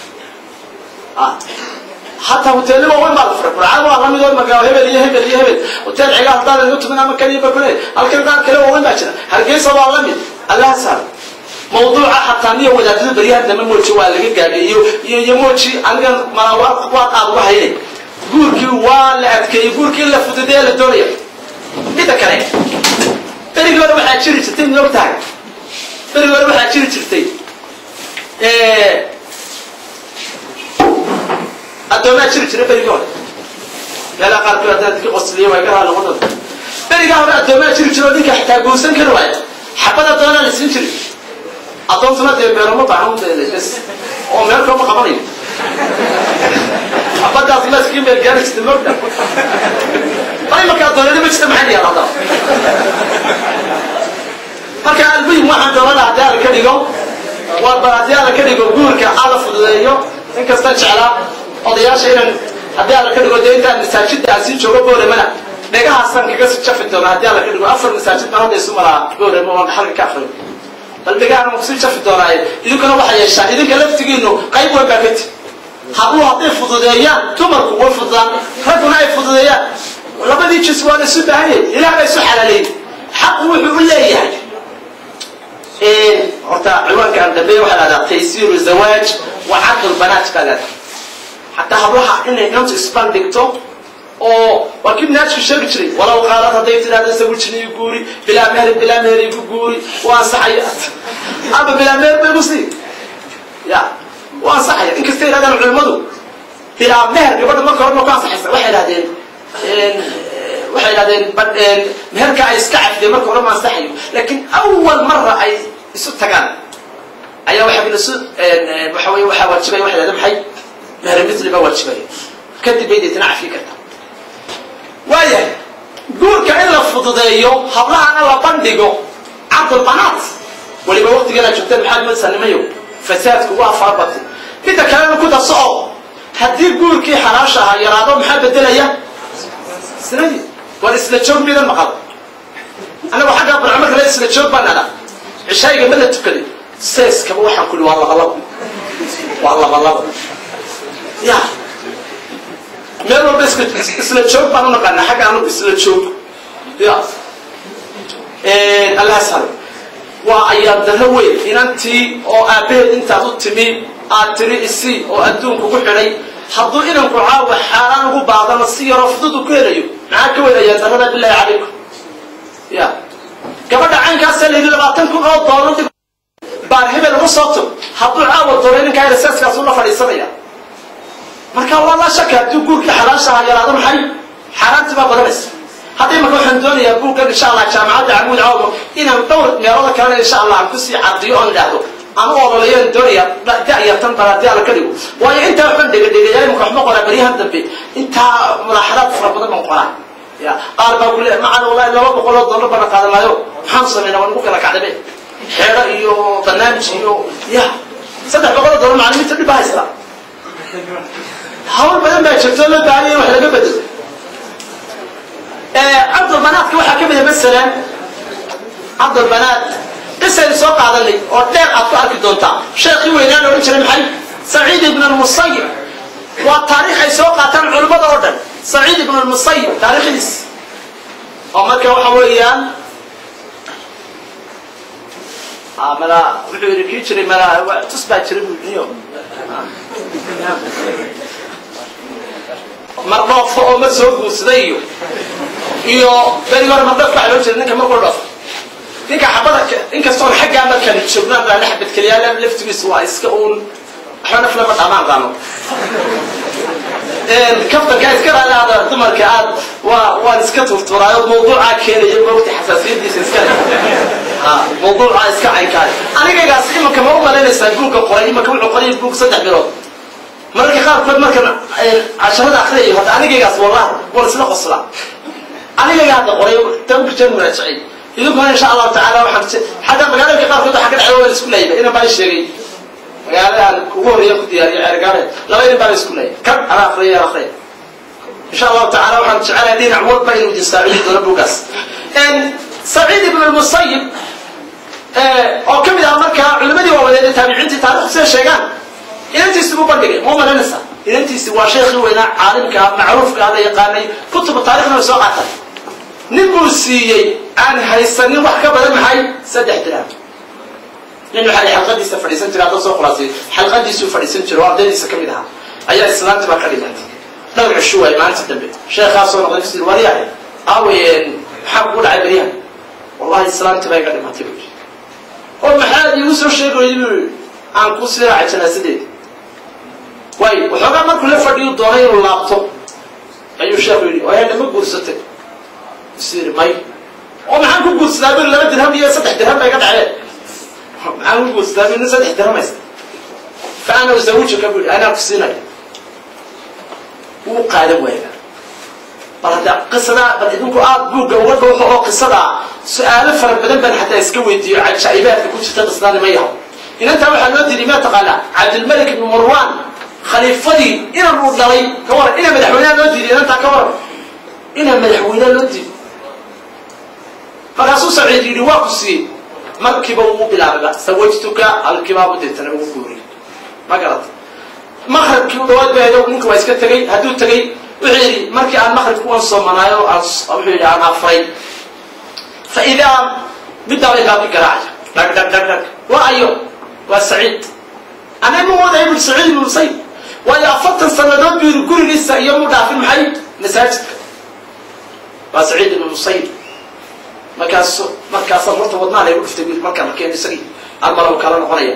hataa hoteelli waaweyn baa la furay burcad waa lamid oo magaa hebel iyo hebel iyo hebel hotel cigaa haddaan igu tumin ama kaliya ba kule halkan qaar kale waaweyn baa jira hargeysa waa lamid allah sahlo mawduuca xataa niyo wadaadada baryaha dambe mooji waa laga gaadhay iyo iyo iyo mooji anigan mala waa qaad uga haynay guurkii waa la adkeeyey guurkii la fududeeye la doonaya midda kale berigii hore waxaa jiri jirtay mid og tahay berigii hore waxaa jiri jirtay addoomaa jiri jira berigii hore meelaha qaarkood haddaan dadka qosliya waa iga raali noqon berigaa hore addoomaa jiri jira oo ninka xitaa guursan kari waaya xabad addoonaa la siin jiray addoontuna dee meeloma baahan bes oo meel kaloma qabanayo xabadaas laskii meel gaari jirta mogda ay marka addoonada ma jirta maxay dhigaan haddaba marka almuhim waxaan doonana haddii alla ka dhigo waa bal haddii alla ka dhigo guurka alla fududeeyo inkasta jeclaa odayaasha inaan haddii alla ka dhigo dee intaan masaajidda aan sii joogo booramana dhegahaasan kaga si jafi doona haddii alla ka dhigo afar masaajid baan hadda isu maraa boorama waan xalka ka akriyo bal dhegahan waan kusii jafi doonaaye idinkuna waxaa yeeshaa idinka laftigiinu qayb weyn baa ka ti hadduu hadday fududeeyaan dumarku way fududaan ragguna ay fududeeyaan labadii jis waa la isu baahan yahay ilaah baa isu xalaaleeyey xaqu wuxuu u leeyahay horta ciwaanka aan dambeeya waxaa lahdaa taysiiru zawaaj wa caql banaat baa lahdaa xataa hablaha inay inantu isbandhigto oo waa kii naajku sheegi jiray walow qaalad hadday tidhahdo sawirjin igu guuri bilaa meher bilaa meher igu guuri waa ansaxaya ama bilaa meher bay igu sii ya waa ansaxaya inkastay yidhahdaan culimmadu bilaa meher gabadha marka hore ma ku ansaxaysa waxay yidhahdeen waxay yidhahdeen meherka ay iska cafideen marka hore ma ansaxayo laakiin awal mara ay isu tagaan ayaa waxa isu waxa weye waxaa waajibaya waxay yidhahdeen maxay meher misli baa waajibaya kadib bay deetana cafi karta waayahay guurka in la fududeeyo hablahana la bandhigo cabdulbanaat weliba waqtigeena joogteen maxaad madsanimayo fasaadku waa farabatay midda kalena ku darso oo haddii guurkii xalaasha ahaa yaraado maxaa bedelaya sinadii war isla joog midan maqal anagu xaggaa barco marka le isla joog baan nada cishaayiga ma la tukaday seeskaba waxaan ku ihi waa labalabo waa labalabo ya meel walba isla joog baan u naqaana xagga anugu isla joog ya allah sal waa ayaad darro weyn inantii oo aabbaheed intaad u timi aad tiri isi oo adduunka ugu xidhay hadduu inanku caawa xaaraan ugu baadano si yaroo fudud u ku helayo maxaa ka weyn ayaad darrada bilaahi calaykum ya gabadha caynkaasa layidhi labaatan kun oo doolar baar hebel uga soo tug hadduu caawa doonay ninkaa reseskaas ula fadhiisanaya marka waa laa shaka hadduu guurkii xalaashaha yaraado maxay xaaraantii baa badanaysa hadda imaka waxaan doonayaa buuggan insha allah jaamacadda camuud cawmo inaan dhowr meelooda kalena insha allah aan kusii cadiyo oon idhaahdo aan u ololayaan doonaya da'yartan bal haddii alla ka dhigo waayo intaa waxbaan dhegadhegayaa imaka waxma qoraa baryahan dambe intaa mulaaxadaad fara badan baan qoraa ya qaar baa ku leeyahay macan wallahi laba boqol oo dollar bana qaadanaayo maxaan samaynaa waan ugu kala kacdabe xeedho iyo barnaamij iyo ya saddex boqol oo dollar macalimiinta dhib baa haystaa hawl badan baa jirto loo baahanya in wax laga bedelo cabdulbanaadka waxaa ka mida masalan cabdulbanaad qisaynu soo qaadanay oo dheer aad ku arki doontaa sheekhii weynaan odhan jiray maxay saciid ibn almusayib waa taariikh ay soo qaataan culimmada oo dhan saciid ibn almusayib taariikhdiis oo marka waxa weeyaan mala wuxuu yidhi kii jiray mala tus baa jira buu yidhi mar dhoofo oo mar soo guursaday iyo iyo berigi hore mar dhoof baa loo jira ninka markuu dhoofo ninka xabada inkastoon xaggaa markaan joognaan baa xabadkeliyaa laftigiisa waa iska uun waxba naf lama dhamaan qaano kaftanka iska raadaada dumarka aad waa waan iska turturaayo mawduucaa keenaya moogta xasaasiyadiisa iska mawduucaa iska caynkaay anigaygaas imanka ma u malaynaysaa buugga qoray imanka wuxuu qoray buug saddex bilood mararka qaarkood markan casharada akriyayo hadda anigaygaas wallahi waan isla qoslaa anigayga hadda qoray tabarjan muraajacay idinkuna insha allahu tacaala waxaan xagga magaalooyinka qaarkood waxaa ka dhacay waan isku leeyba inan baa sheegay magaalo aan ugu horreeya ku diyaariyo ceergaale laba inan baa isku leeyay kan ana akriya aan akriya insha allahu tacaala waxaan jecelahay dhinac walba inuu idin saacidi doono buugaas saciid ibn almusayib oo ka mid ah markaa culimadii waawadeed ee taabiciintii taarikhdu siday sheegaan inantiisi buu bandhigay muu malaynaysaa inantiisi waa sheekhii weynaa caalimka macruufka la yaqaanay kutuba taarikhna way soo qaatay nin buu siiyey aan haysanin wax ka badan maxay saddex dirham nin waxaa xalqadiisa fadhiisan jira hadda soo khulaasay xalqadiisuu fadhiisan jira oo ardaydiisa ka mid ahaa ayaa islaanti baa ka dhigantay dhowr cisho waay maalinta dambe sheekhaasoo noqday kusii waryahay aawayen maxaa kugu dhacay beryahan wallahi islaanti baa iga dhimatay buu yidhi oo maxaad iigu soo sheegayay buu yidhi aan ku sii raacay janaasadeeda waay waxoogaa markuu la fadhiyu doonay inuu laabto ayuu sheekhu yidhi waayadha ma guursatay isu yidhi may oo maxaan ku guursadaa buri laba dirham iyo saddex dirham ba iga dhaceen maxaan ku guursadaa buri nin saddex dirham haysta fa ana uzawijuka buu yidhi anaa ku siinaya wuu qaadan waaya bal hadda qisadaa bal idinku aad buugga uga dhowxo oo qisadaa su-aalo fara badan baan xataa iska weydiiyo cajaa'ibaadka ku jirta qisadaani ma yaho inantaa waxaa loo diiday ma taqaanaa cabdilmalik ibn marwan khaliifadii inan uu dhalay ka waran ina madaxweyneha loo diiday inantaa ka waran ina madaxweyneha loo diiday markaasuu saciid yidhi waa ku siiyey markiiba wuu bilaababa sawajtuka alkibaabu deetana ugu guuriyay ma garata maqribkii u dhawaad ba hedo ninka waa iska tegey hadduu tegey wuxuu yidhi markii aan maqribka uan soomanaayo aan wuxuu yidhi aan afray fa idaa middaa bay baabi garaacaya dhag dhag dhag dhag waa ayo waa saciid anay ma wadaya buri saciid ibnu musayib waayo afartan sannadood buu yidhi gurigiisa iyo mu dhaafin maxay masaajidka waa saciid ibnu musayib markaas markaasa horta wadnaa laygu dhuftay buu markaan arkeen isagii armalow kala noqonaya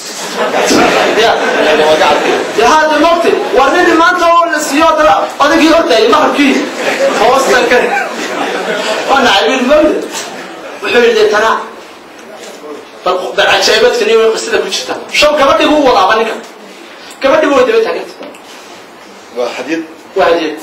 ya hade mogte waa nini maanta oo la siiyo dala odagii hordaayay maqribkii hoostan ka waa nacay wiil mawda wuxuu yidhi deetana bal cajaa'ibadka nin qisada ku jirta shaw gabadhii buu wadaaba ninka gabadhii way daba taaganta waa xadiid waa hadiyad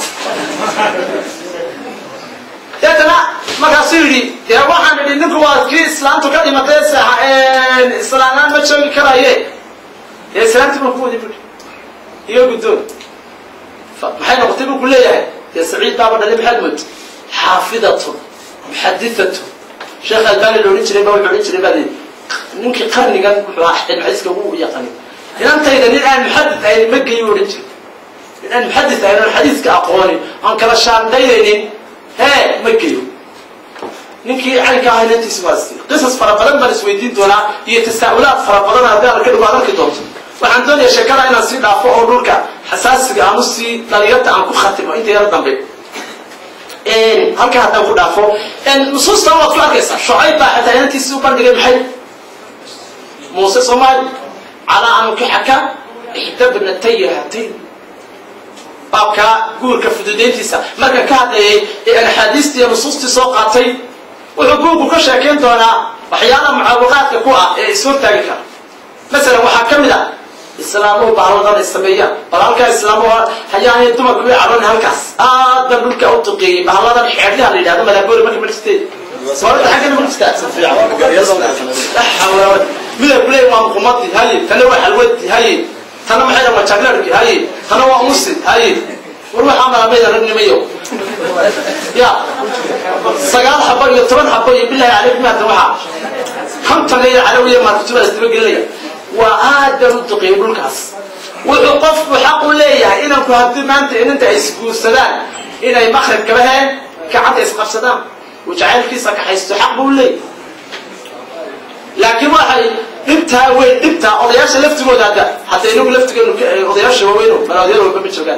deetana markaasuu yidhi dee waxaan idhi ninku waa kii islaantu ka dhimatay islaanaan ma joogi karaye dee islaanti baan ku wadi bui iyo guddoon maxay noqotay buu ku leeyahay dee saciid baaba dhalay maxaad mood xaafidatun muxaditatun sheekh albani la odhan jiray ba wuxuu odhan jiray baad ninkii qarnigan wuxuu ahaa xadiiska ugu yaqaanay inantayda nin aan muxadid ahayn ma geyi odhan jiray nin aan muxadid ahayn oon xadiiska aqoonin oon kala shaandaynaynin hee ma geyo ninkii caynka ahaa inantiisi waa siiyey qisas fara badan baan isweydiin doonaa iyo tasaa'ulaad fara badan haddii alla ka dhigo aad arki doonto waxaan doonayaa sheekada inaan sii dhaafo oo dhulka xasaasiga aan usii dhalinyarta aan ku khatimo inta yaro dambe halkaa haddaan ku dhaafo nusuustan waad ku arkaysaa shucayb baa xataa inantiisii u bandhigay maxay muuse soomaali calaa ankixaka ixda bnataya hatayn baabkaa guurka fududayntiisa marka ka hadlayay ee axaadiistii iyo nusuustii soo qaatay wuxuu buugku ka sheekayn doonaa waxyaalaha mucaawiqaadka ku ah ee ishortaagi kara masalan waxaa ka mid ah islaamuhu bahladan ay sameeyaan bal halkaa islaamuhu hayaanay dumarku way cadhon halkaas aad baan dhulka u duqeeyey bahladan xeedyaha la yidhahdo madaboori marka ma jirtee soorada xaggana ma jirtaa midab leey waa muqumadi haye tana waa xalwadi haye tana maxay waa jaglarki haye tana waa musid haye war waxaa malamayda ragnimayo ya sagaal xabo iyo toban xabo iyo bilahi calaykum hadda waxaa konton iyo calawiya maarkutuba isdaba gelinaya waa aad baan u duqeeyay dhulkaas wuxuu qofku xaq u leeyahay inanku haddii maanta inanta ay isguursadaan inay makrib kaba heen gacanta isqabsadaan uu jacaylkiisa kaxaysto xaq buu leeyahay laakiin waxay dhibtaa weyn dhibtaa odayaasha laftigooda hadda hadda inagu laftigeenu odayaasha waaweyn malaadyada walba ma joogaan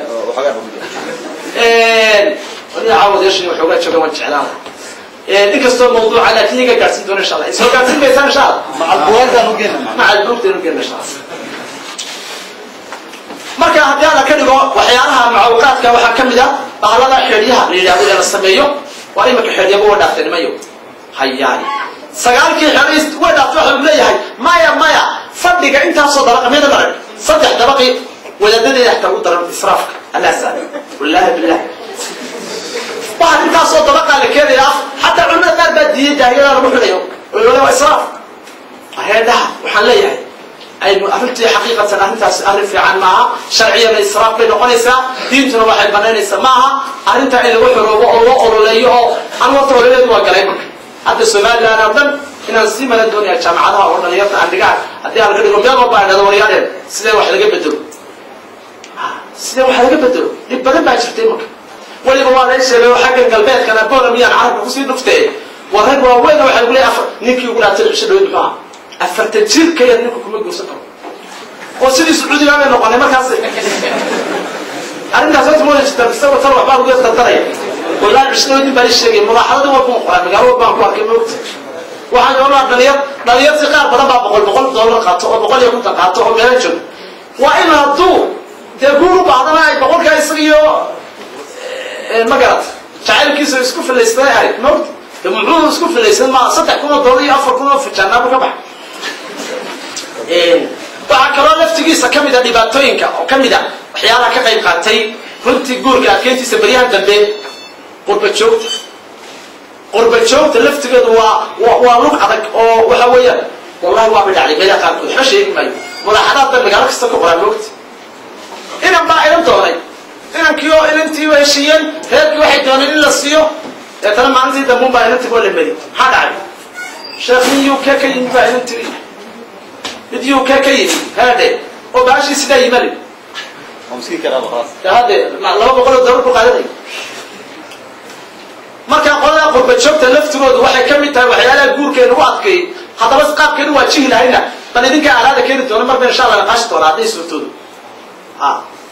caawa odayaasha waxoogaa joogaan waan jeclaan inkastoo mawduuca laakiin iga gaadhsin doona insha allah isoo gaadhsin maysaan insha allah macal buugtaan ugeena insha allah marka haddii alla ka dhigo waxyaalaha mucawqaadka waxaa ka mid a bahalada xeedyaha la yidhahdo ee la sameeyo waa imika xeedyaba waa dhaaftay nimayo hayaani sagaalkii xeedays way dhaaftay waxa uu leeyahay maya maya fadhiga intaasoo dabaqa miyada marag saddex dabaqi wadaadadeeda xataa ugu daran israafka allah saale wallaahi billah waxaa intaasoo dabaqaa la keenaya af xataa culimada qaar baa diiday daahiyada lagu xidhayo wale waa israaf reedhaha waxaan leeyahay aynu arrintii xaqiiqatan arrintaas arrin fiican maaha sharciyana israaf bay noqonaysaa diintuna waxay banaynaysaa maaha arrintaa in lagu xoroobo oo loo ololeeyo oo an warta holadeedu waa galay marka hadda somaliland oo dhan inaan sii malan doonaya jaamacadaha oo dhalinyarta aan dhigaa haddii aan ka dhigo meel walba aan dhado waryaaleen sidee wax laga bedelo sidee wax laga bedelo dhib badan baa jirtay marka weliba waa lay sheegay oo xaggan galbeedkana bola miyaan carabka kusii dhuftee war rag waaweyn waxay ugu leeyahay afar ninkii ugu dhaatay cisho dhaweyd muxuu ahaa afartan jir ka yar ninku kuma guursan karo oo sidii sacuudiga bay noqonay markaas arrintaas horta ma jirta mise tan waxbaa lagu dardaraya wallaahi cisho dhaweyd baa ii sheegay mudaaxadadii waa kuma qoraa magaalo walbaan ku arkay moogta waxaan oolaa dhalinyar dhalinyartii qaar badan baa boqol boqol dollar qaato oo boqol iyo konton qaato oo meelo joogo waa in hadduu dee guur u baahdana ay boqolkaa isaga iyo ma garat jacaylkiisa isku filaystay ahayd moogta de muxuu isku filaysan ma saddex kun oo dollar iyo afar kun oo fijaanaaba ka bax waxaa kaloo laftigiisa ka mid a dhibaatooyinka oo ka mid a waxyaalaha ka qayb qaatay runtii guurka adkeyntiisa baryahan dambe qurba joogta qurba joogta laftigeedu waa waa lug adag oo waxa weeyaan wallahi waa bidhacday meelaha qaarkood waxba sheegi maayo mudaaxadaad ba magaalo kasta ka qoraa moogta inan baa inan doonay inankii oo inantiiba heshiiyeen reerkii waxay dooneen in la siiyo deetana maalintii dambuun baa inantii waa la meri maxaa dhacay sheekh nin uk ka yimi baa inantii mid uk ka yimi haadhe oo baashii sidaa yimali hade laba boqol oo dollar ku qaadanay markaa qolada qurba joogta laftigoodu waxay ka mid tahay waxyaalaha guurkeena u adkeeyey haddaba qaabkeenu waa jihi lahayna bal idinka alaada keeni doona marba insha allah naqaashi doona hadday suurtoodu ha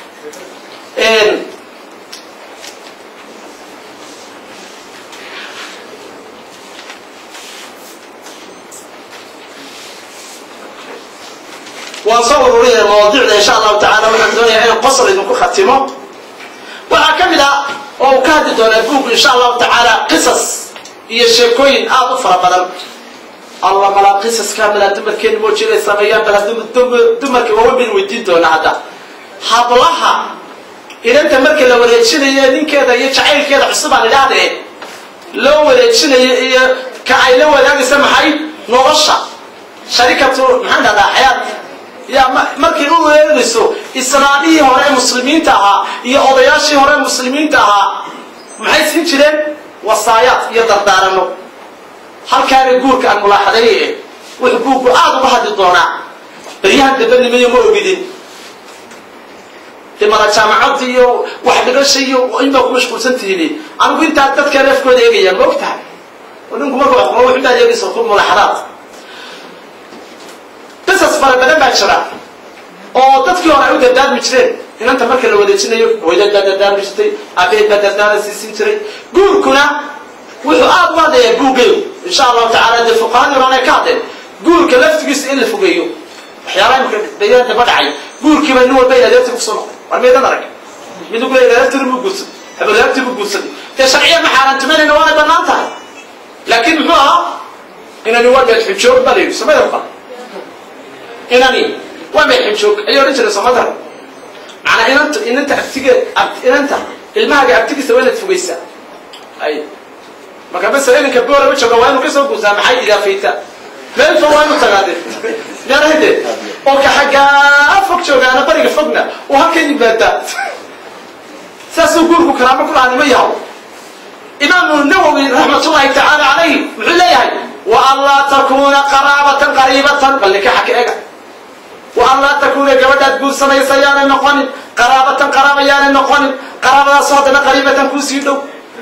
waan soo ururinaya mawaadiicda insha allahu tacala waxaan doonayaa inaan qosol idinku khatimo waxaa ka mid ah oo uu ka hadli doonaa buugku insha allahu tacaala qisas iyo sheekooyin aada u fara badan alla malaa qisaska malaa dumarkeena moojinay sameeyaan bal hadda dumarka waaweyn baynu weydiin doonaa hadda hablaha inanta marka la wareejinayo ninkeeda iyo jacaylkeeda cusub aan idhaahdee loo wareejinayo iyo ka ay la wadaagaysa maxay nolosha sharikatu maxaan dhahdaa xayaat ya markay u weerarayso islaamihii hore muslimiinta ahaa iyo odayaashii hore muslimiinta ahaa maxay siin jireen wasaayaad iyo dardaarano halkaana guurka aan mulaaxadeeye wuxuu buugku aada uga hadli doonaa baryahan dabanimayo ma ogidin de mala jaamacadda iyo wax dhigasha iyo inbaa ku mashquulsan tihiin anigu intaa dadka reefkooda eegaya ma og tahay oo ninku markuu wax qoro wuxuu baa eegaysa ku mulaxadaad qisas fara badan baa jira oo dadkii hore ay u dardaarmi jireen inanta marka la wadeejinayo hooyadad baa dardaarmi jirtay aabaheed baa dardaara siisin jiray guurkuna wuxuu aada u hadlayaa buuggeeyo insha allahu tacala dee fuqahadii horan ay ka hadleen guurka laftigiisa in la fogeeyo waxyaalaha imika dayada daba dhacay guurkiiba nin walba iladeerti kusoo noqday war meedan arag mid ugu iladeertiri buu guursaday habadaarti buu guursaday dee sharciya ma xaaraantimanayna waanay banaan tahay laakiin muxuu ahaa inani waa meed xujoog baa la yidhi samada qal inani waa meed xujoog ayay odhan jiray somadar macnaa inanta inanta abtige inanta ilmahaaga abtigiisa waa inaad fogeysaa ay marka masala inanka boolaba jooga waa inuu kasoo guursaa maxay idaafayta meel fog waa inuu tagaade meelahade oo ka xaggaa fog joogaana bariga fogna uu halkan yimaadaa saasuu guurku karaamo ku lahaa nima yaho imaamu nawowi raxmatullahi tacaala calayhi wuxuu leeyahay wa an laa takuuna qaraabatan qariibatan bal nikaxa ka ega wa an laa takuuna gabadhaad guursanaysa yaanay noqonin qaraabatan qaraaba yaanay noqonin qaraabadaasoo haddana qariibatan kuusii dhow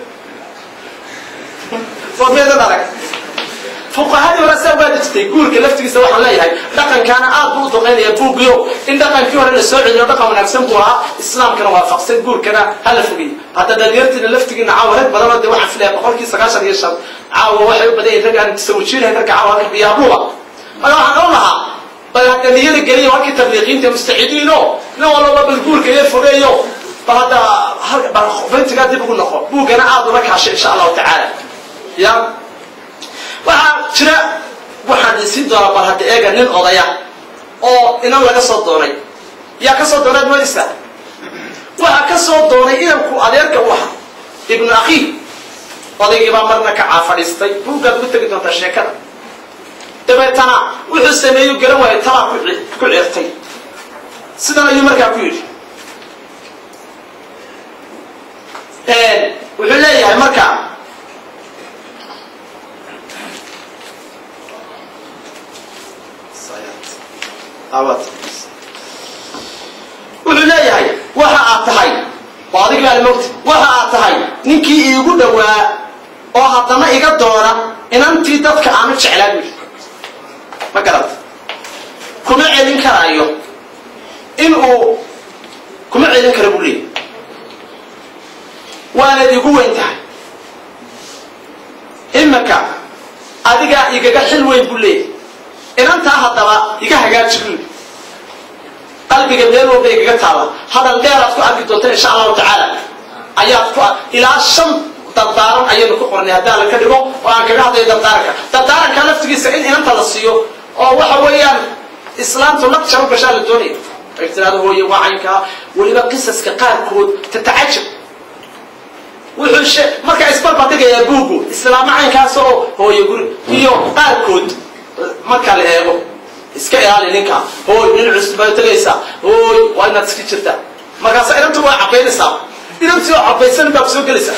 waa meedan arag fuqahadii hore saa ugaadi jirtay guurka laftigiisa waxaan leeyahay dhaqankaana aad buu u duqeynaya buugiyo in dhaqankii hore la soo celiyo dhaqan wanaagsan buu ahaa islaamkana waafaqsan guurkana hala fogeey hadda dhalinyartiina laftigiina caawa rag badanoo de waxaan filaya boqolkii sagaashan iyo shan caawa waxay u badan yihin rag aan tasawajiinahay ragga caawa halka biyaabluba marka waxaan oon lahaa bal hadda niyada geliyo halkii tabliiqiinta mustacidiino nin walaba bal guurka iyo fogeeyo bal hadda bal fentigaa dib ugu noqo buuggana aad ula kaashay insha allahu tacaala ya waxaa jira waxaan isiin doonaa bal hadda eega nin odaya oo inan laga soo doonay yaa ka soo doonay moodisa waxaa ka soo doonay inanku adeerka u ahaa ibnu akhiih odaygiibaa marna kacaa fadhiistay buuggaad ugu tegi doontaa sheekada dabeetana wuxuu sameeyu garan waayo talaa ku cirtay sidan ayuu markaa ku yidhi wuxuu leeyahay marka wuxuu leeyahay waxa aad tahay oo adig baa mogta waxa aad tahay ninkii iigu dhowaa oo haddana iga doona inantii dadka aanu jeclaa buyi ma garata kuma celin karaayo in uu kuma celin kara buu leeyahy waanad igu weyn tahay imika adigaa igaga xil weyn buu leeyahy inantaa haddaba iga hagaaji buu qalbiga meel walba igaga taala hadal dheeraad ku arki doonta insha allahu tacaala ayaad ku ilaa shan dardaaran ayaynu ku qornay haddii alla ka dhigo oo aan kaga hadlayo dardaaranka dardaaranka laftigiisa in inanta la siiyo oo waxa weeyaan islaamtu laqjar u gashaa la doonaya ay tiraado hooye waa caynkaa weliba qisaska qaarkood tatacajab wuxuu she markaa isbarbadhigayaa buugu islaamo caynkaas oo hooye guri iyo qaarkood marka la eego iska ilaali ninka hooy nin cusub baa tagaysaa hooy waa inaad iska jirtaa markaasa inantu waa cabaynaysaa inantii oo cabaysan baa kusoo gelaysaa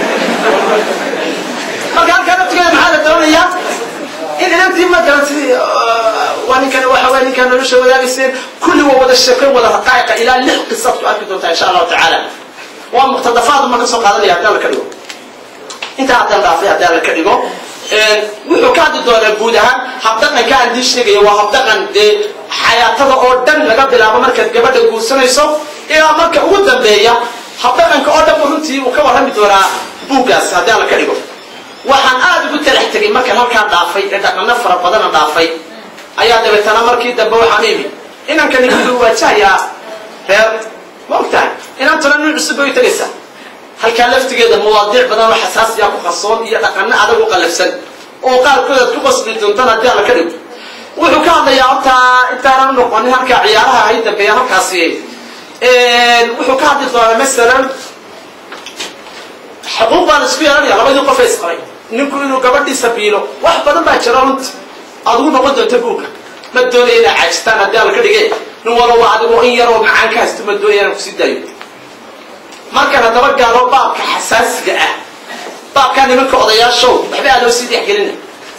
marka halkaa naftigeeda maxaa la doonayaa in inantii matalan sidii waa ninkan waxa weya ninkaan nolosha wadaagayseen kulli waa wada sheeko wada raqaa'iqa ilaa lix qisaad ku arki doontaa insha allahu tacaala waa muqtadafaad ma ka soo qaadanaya haddii alla ka dhigo intaa haddaan dhaafay haddii alla ka dhigo wuxuu ka hadli doonaa guud ahaan habdhaqanka aan dii sheegaya waa habdhaqan dee xayaatada oo dhan laga bilaabo markaad gabadha guursanayso ilaa marka ugu dambeeya habdhaqanka oo dhan runtii uu ka warrami doonaa buuggaas haddii alla ka dhigo waxaan aada ugu talax tegay markaan halkaa dhaafay ee dhaqano fara badana dhaafay ayaa dabeetana markii dambe waxaan imi inankani wuxuu waajahayaa reer ma ogtahay inantuna nin cusub bay u tegaysaa halkaa laftigeeda mawaadiic badan oo xasaasiya ku qarsoon iyo dhaqano adag u qalafsan oo qaarkood aad ku qasbi doontaan haddii alla ka dhigo wuxuu ka hadlayaa hortaa intaanan u noqonin halkaa ciyaaraha hay dambeeya halkaasi wuxuu ka hadli doonaa masalan xuquuq baa la isku yeelanaya labadii qof ee isqabay ninku inuu gabadhiisa biilo wax badan baa jira runti adugu noqon doonta buugga ma doonaya inaa caajistaan haddii alla ka dhige nin walaba adigoo in yaroo macaan ka haysto ma doonaya inaan kusii daayo markaan haddaba gaalo baabka xasaasiga ah baabkaa nimanka odayaashow waxba aadoo sii dhexgelina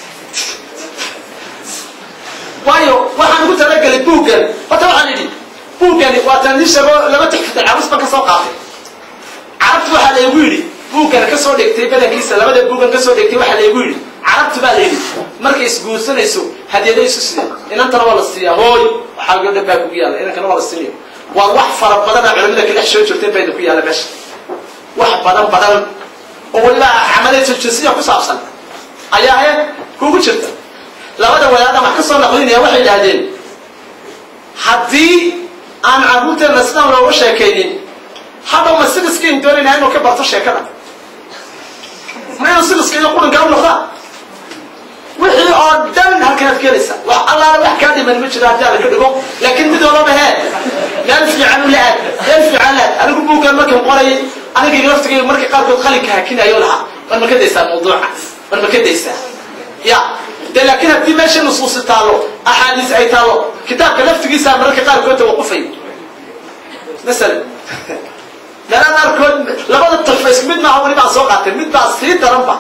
waayo waxaan ugu talagelay buuggan horta waxaan idhi buuggani waataan ii sheego laba tixfatan carus baan ka soo qaatay carabtu waxaa laygu yidhi buuggan ka soo dhigtay badankiisa labada buuggan ka soo dhigtay waxaa laygu yidhi carabti baa la yidhi markay isguursanayso hadiyada isu siiyaan inantana waa la siiyaa hooy waxaa dhan baa kugu yaalla inankana waa la siinaya waa wax fara badan oo culimada ka dhex soo jirteen bayna ku yaalla meesha wax badan badan oo weliba camaliyatu jinsiya ku saabsan ayaa he kugu jirta labada wadaadaan wax ka soo naqlinaya waxay idhaahdeen haddii aan carruurteenna sidaan looga sheekaynin hadhow ma sidiskayn doonayna inuu ka barto sheekada ma inuu sidiska iyo qulinkaa u noqdaa wixii oo dhan halkanaad keenaysa wax allaala wax kaa dhiman ma jiro haddii ala ka dhigo laakiin mid walaba hee meel fiican u la-aad meel fiican la-aad anigu buuggan markan qorayay aniga laftigay marka qaarkood qalinka hakinayo lahaa war ma ka daysaa mawduuca war ma ka daysaa ya de laakiin haddii meesha nusuusi taalo axaadiis ay taalo kitaabka laftigiisa mararka qaarkood tawaqufay masalan meelaha qaarkood labada tafa isku mid maaha weli baan soo qaatay mid baa sii daranba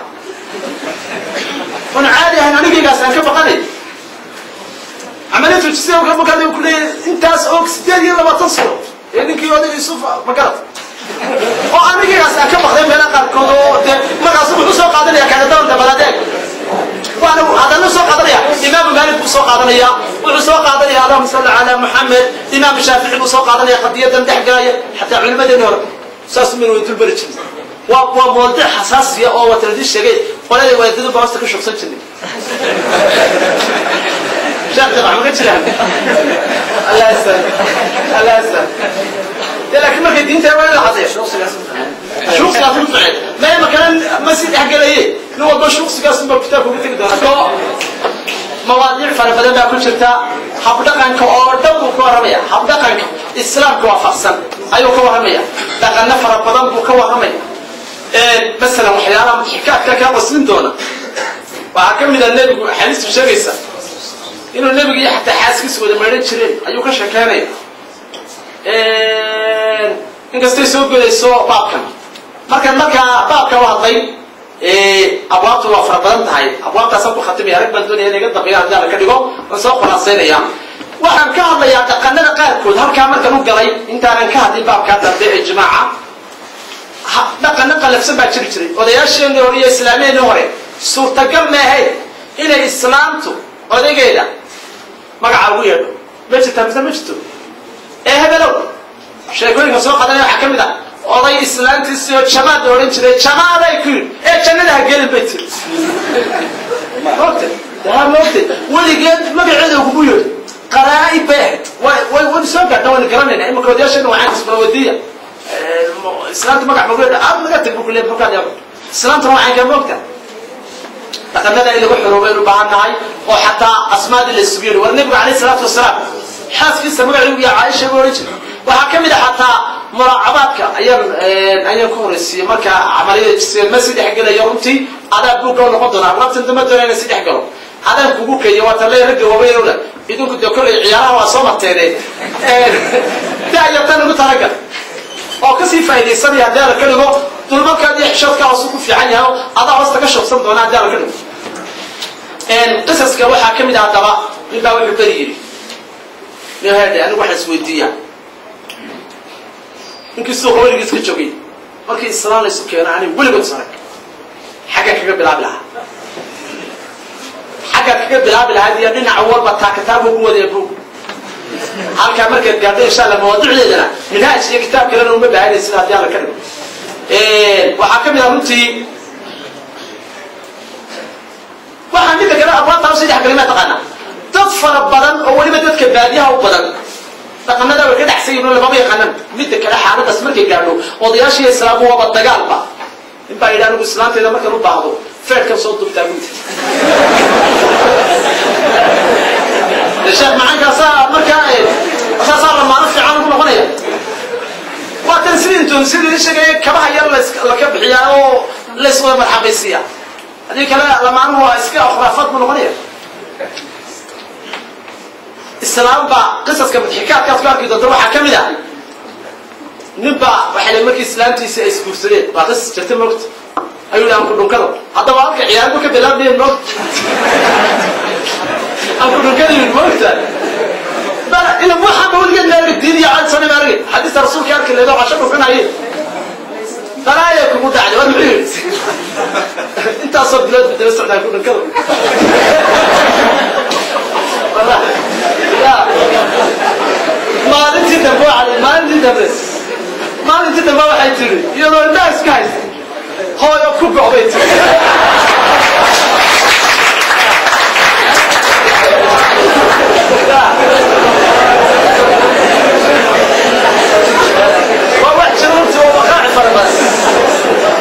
oon caadi ahayn anigaygaas aan ka baqanay camaliyatu jisiya ka baqanay ku leeyahay intaas og sideed iyo labaatan sano ee ninkii oday yusuf magarad oo anigaygaas aan ka baqday meelaha qaarkood oo dee markaas wuxuu soo qaadanaya kagadaan dabaladeeg waana hadana soo qaadanaya imaamu maalik buu soo qaadanaya wuxuu soo qaadanaya allahuma salli calaa muxamed imaam shaafici buu soo qaadanaya qadiyadan dhex galaya xataa culimadeeni hore saas mina way dulbari jirin waa waa mawdic xasaasiya oo wataladii sheegay qolada waadadu baa hosta ka shugsan jirnay sheekh jamac maga jiraan allah asal allah asal de laakiin markay diinta waa in la cadeeyo shuqsigaas u ficeen maya makanan ma si dhexgelaye nin walba shuqsigaas unba kitaabka ugu tegi doona koo mawaadiic fara badan baa ku jirta habdhaqanka oo dhan buu ka warramaya habdhaqanka islaamka waafaqsan ayuu ka warramaya dhaqano fara badan buu ka warramaya masalan waxyaalaha mudxikaadka kaa qaslin doona waxaa ka mid a nebigu xadiistu sheegaysa inuu nebiga iyo xataa xaaskiisa wada maydhan jireen ayuu ka sheekeynaya inkastay soo godayso baabkan markan markaa baabka u hadlay abwaabtu waa fara badan tahay abwaabtaasaan ku khatimaya rag baan doonaya in iga dambeeya haddii ala ka dhigo waan soo khulaasaynaya waxaan ka hadlayaa dhaqanada qaarkood halkaa markan u galay intaanan ka hadlin baabkaa dambe ee jimaaca dhaqano qalafsan baa jiri jiray odayaasheenii hore iyo islaamiyeenii hore suurtagal maahayd inay islaamtu odaygeeda magaca ugu yeedho ma jirtaa mise ma jirto ee hebelow sheekooyinka soo qadanaya waxaa ka mid ah oday islaantiisii oo jamaad la odhan jiray jamaaday ku yidhi ee jannada ha gelin bay tiri mogta daa mogta weligeed magaceeda kugu yeedhi qaraa'ib bay ahayd way way waynu soo gaadha waynu garanayna imanka odayaasheena waxaan isbawadiya islaamta magac mageedha aad naga tag bu kule markaad yaabo islaamtana waxaan kaa moogta dhaqanada in lagu xoroobo aynu baahan nahay oo xataa asmaadii la isugu yeedhi war nebigu calayhi salaatu wasalaam xaaskiisa magaceedu iyo caaisha buu odhan jiray waxaa ka mid a xataa muraacabaadka ayaan ayaan ku horeysiiyey marka camaliyada jisiya ma si dhex gelayo runtii adaa buugga noqon doona abwaabtan dama doona inay si dhex galo adaan kugu keeyo waa talle ragga waaweynowna idinku dee kollay ciyaaraha waa soo marteene daayatan ugu talagal oo kasii faa'idaysanaya haddii ala ka dhigo dulmarkaad iyo xishoodkaa hoosu ku fiican yahay oo adaa hoosta ka shogsan doona haddii ala ka dhigo qisaska waxaa ka mid ah haddaba nin baa wuxuu beri yidhi nin heedhe anigu waxaan isweydiiyaa ninkii suuqa weligiis ka joogay markii islaan laysu keeno ani weligood sarag xaggaan kaga bilaabi lahaa xaggaan kaga bilaabi lahaa iyo dhinaca walba taakataabu ku wadaya bug halkaa markaad gaadho insha alla mawaadicdeedana minhaaj iyo kitaab kalena uma baahanay sida haddii alla ka dhigo waxaa ka mid ah runtii waxaa midda kale abwaabtaa usii dhex galima taqaana dad fara badan oo weliba dadka baadiyaha u badan dhaqanada way ka dhexsan yihin oo lamama yaqaanan midda kale xaaladaas markay gaadho odayaashiiyo islaamu waaba dagaalba nin baa yidhi anigu islaanteeda markan u baahdo feerkan soo dubtaa gunta sheekh macaankaasaa markaa saasaa lamaano fiican ugu noqonaya waa tan sidii intuun sidii sheegaya kabaha yar laka bixiyaa oo layswada marxabaysiiya haddii kale lamaanuhu waa iska khuraafaad buu noqonaya islaam baa qisaska mudxikaadkaad ku arki doonta waxaa ka mid ah nin baa waxay le markii islaamtiisi ay isguursadeen waa qisas jirta moogta ayuu yidhi anku dhunkado haddaba halka ciyaarbu ka bilaabmayen moogta anku dhunkada yidhi moogta ila waxaaba weligeed ma argi diin iyo cad sani ma argi xadiista rasuulka arki leedo casho dhunkanaye balaaya kugu dhacday war muxuu yidhi intaasoo bilood ba daba socdaa ku dhankada maalintii dambe waa maalintii dambe maalintii dambe waxay tiri iyadoo indhaha iska haysta hooyo ku go'bay tiri waa wax jira runtii oo waqaaci fara badan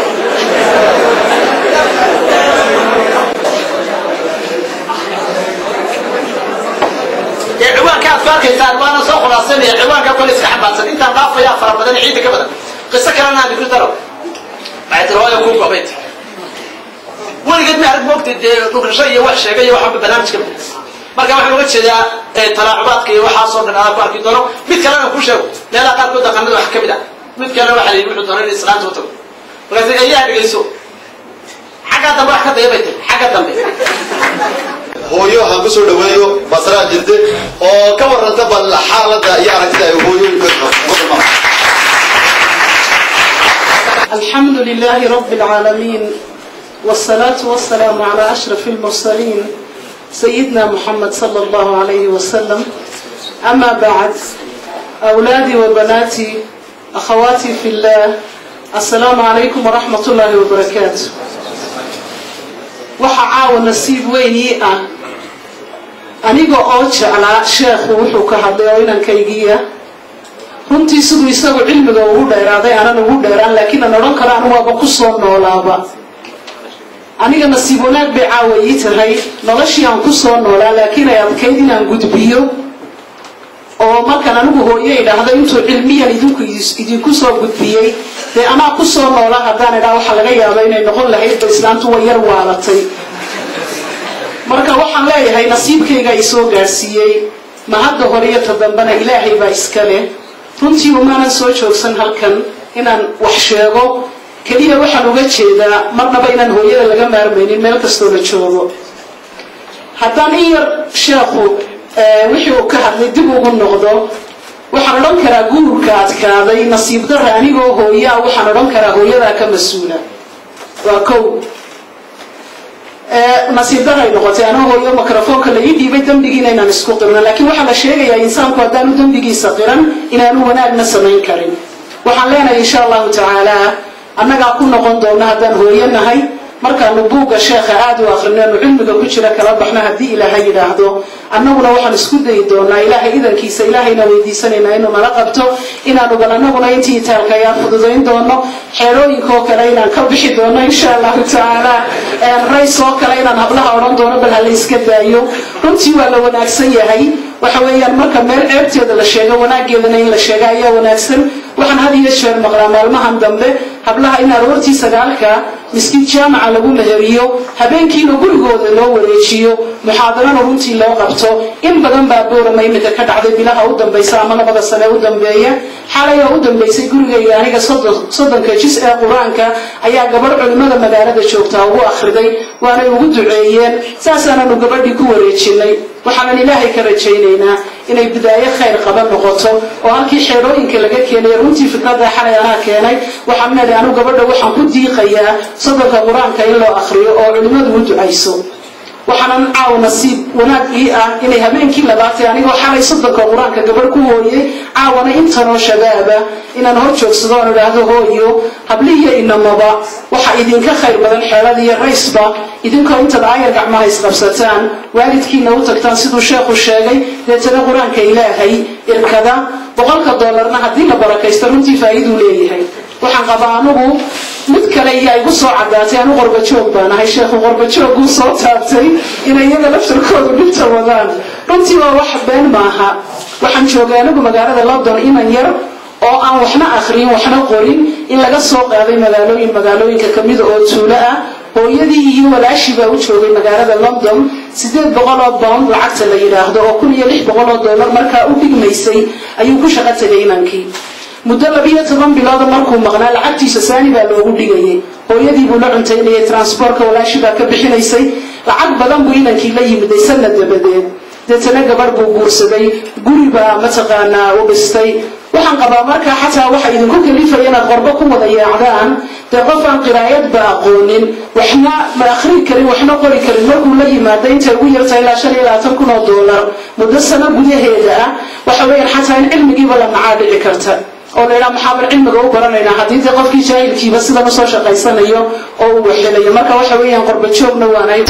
ee ciwaanka aad ku arkaysaan waana soo khulaasanaya ciwaanka kole iska xambaarsan intaan dhaafayaa fara badan ciidda ka badan qiso kalena aan ku daro waxay tiri hooyo kuu gobay tiri weligeed ma arag moogtay dee dhugrasho iyo wax sheegay iyo waxba barnaamijka marka waxaan uga jeedaa talaacubaadka iyo waxaasoo dhan aad ku arki doono mid kalena ku sheego meelaha qaarkood dhaqanada wax ka mid ah mid kalena waxaa la yidhi wuxuu doona in islaanta u tago markaas ayaa dhegayso xaggaa dambe wax ka daya bay tiri xagga dambe hooyo waxaan kusoo dhaweeyo basraa jirte oo ka warranta bal xaaladda iyo aragtida ay hooyooyinka wadama الحمد لله رب العالمين والصلاة والسلام على أشرف المرسلين سيدنا محمد صلى الله عليه وسلم أما بعد أولادي وبناتي أخواتي في الله السلام عليكم ورحمة الله وبركاته waxa caawa nasiib weyn ii ah aniga oo jeclaa sheekhu wuxuu ka hadlay oo inankaygiiya runtii siduu isagu cilmiga ugu dheeraaday aanan ugu dheeraan laakiin aan odhan karo anu waaba ku soo noolaaba aniga nasiib wanaag bay caawa ii tahay noloshii aan ku soo noolaa laakiin ay adkayd inaan gudbiyo oo markaan anigu hooyo idhaahdo intuu cilmiyan idinku idinku soo gudbiyey dee anaa ku soo noola haddaan idhaa waxaa laga yaaba inay noqon lahayd ba islaantu way yar waalatay marka waxaan leeyahay nasiibkayga i soo gaadhsiiyey ma hadda hore iyo ta dambena ilaahay baa iska leh runtii umaanan soo joogsan halkan inaan wax sheego keliya waxaan uga jeedaa marnaba inaan hooyada laga maarmaynin meel kastoo la joogo haddaan in yar sheekhu wixii uu ka hadlay dib ugu noqdo waxaan odhan karaa guurka adkaaday nasiib dara anigoo hooyaa waxaan odhan karaa hooyadaa ka mas-uula waa kow nasiib daray noqotay anoo hooyo microfoonka la ii dhiibay dembigiina inaan isku qirno laakiin waxaa la sheegayaa insaanku haddaanu dembigiisa qiran inaanu wanaagna samayn karin waxaan leenahay insha allahu tacaala annagaa ku noqon doona haddaan hooyo nahay markaanu buugga sheekha aada u akrino cilmiga ku jira kala baxno haddii ilaahay yidhaahdo annaguna waxaan isku dayi doonaa ilaahay idankiisa ilaahayna weydiisanaynaa inuu nala qabto inaanu bal annaguna intii itaalka ayaan fududayn doono xeerooyinkaoo kale inaan ka bixi doono insha allahu tacaala rays oo kale inaan hablaha odhan doono bal hala iska daayo runtii waa la wanaagsan yahay waxa weeyaan marka meel ceebteeda la sheego wanaageedana in la sheega ayaa wanaagsan waxaan had iyo jeer maqlaa maalmahan dambe hablaha in aroortii sagaalka miskiin jaamaca lagu meheriyo habeenkiina gurigooda loo wareejiyo muxaadarana runtii loo qabto in badan baa boorama iminka ka dhacday bilaha u dambaysa ama labada sane u dambeeya xalay oo u dambaysay gurigayga aniga soddonka jis ee qur-aanka ayaa gabadh culimmada magaalada joogtaa ugu akhriday waanay ugu duceeyeen saasaananu gabadhii ku wareejinay waxaanan ilaahay ka rajaynaynaa inay bidaayo khayr qaba noqoto oo halkii xeerooyinka laga keenay runtii fikradda xalay anaa keenay waxaan leedahay anu gabadha waxaan ku diiqayaa soddonka qur-aanka in loo akhriyo oo culimmadu u ducayso waxaanan caaw nasiib wanaag ii ah inay habeenkii labaatay anigoo xalay soddonka qur-aanka gabadh ku hooyey caawana intanoo shabaaba inaan hor joogsado oon idhaahdo hooyo hablihiyo inamaba waxa idinka khayr badan xeelada iyo raysba idinkoo intaad aayar gacmaha isqabsataan waalidkiina u tagtaan siduu sheekhu sheegay deetana qur-aanka ilaahay irkada boqolka doolarna haddii la barakaysto runtii faa'iiduu leeyahay waxaan qabaa anugu mid kale iyo igu soo cadaatay anu qorbajoog baan ahay sheekhu qorbajooguu soo taabtay inay iyaga laftarkoodu dhibta wadaan runtii waa wax been maaha waxaan joogay anigu magaalada london inan yar oo aan waxna akhriyin waxna qorin in laga soo qaaday magaalooyin magaalooyinka kamida oo tuulo ah hooyadii iyo walaashii baa u joogay magaalada london sideed boqol oo bound lacagta la yidhaahdo oo kun iyo lix boqol oo dollar markaa u dhigmaysay ayuu ku shaqo tegay inankii muddo labiyo toban bilooda markuu maqnaa lacagtiisa saani baa loogu dhigayay hooyadii buu la cuntaynayay transportka walaashi baa ka bixinaysay lacag badan buu inankii la yimiday sanad dabadeed deetana gabadh buu guursaday guri baa mataqaanaa u dhistay waxaan qabaa markaa xataa waxa idinku kalifaya inaad qorbo ku wada yaacdaan dee qof aan qiraayadba aqoonin waxna ma akhri karin waxna qori karin markuu la yimaado intay ugu yarta ilaa shan iyo labaatan kun oo doolar muddo sano gudaheeda ah waxa weeyaan xataa in cilmigiiba la nacaa dhici karta oo la yidhaha maxaaban cilmiga u baranaynaa haddii dee qofkii jaahilkiiba sidan usoo shaqaysanayo oo uu waxelayo marka waxa weeyaan qorba joogna waanay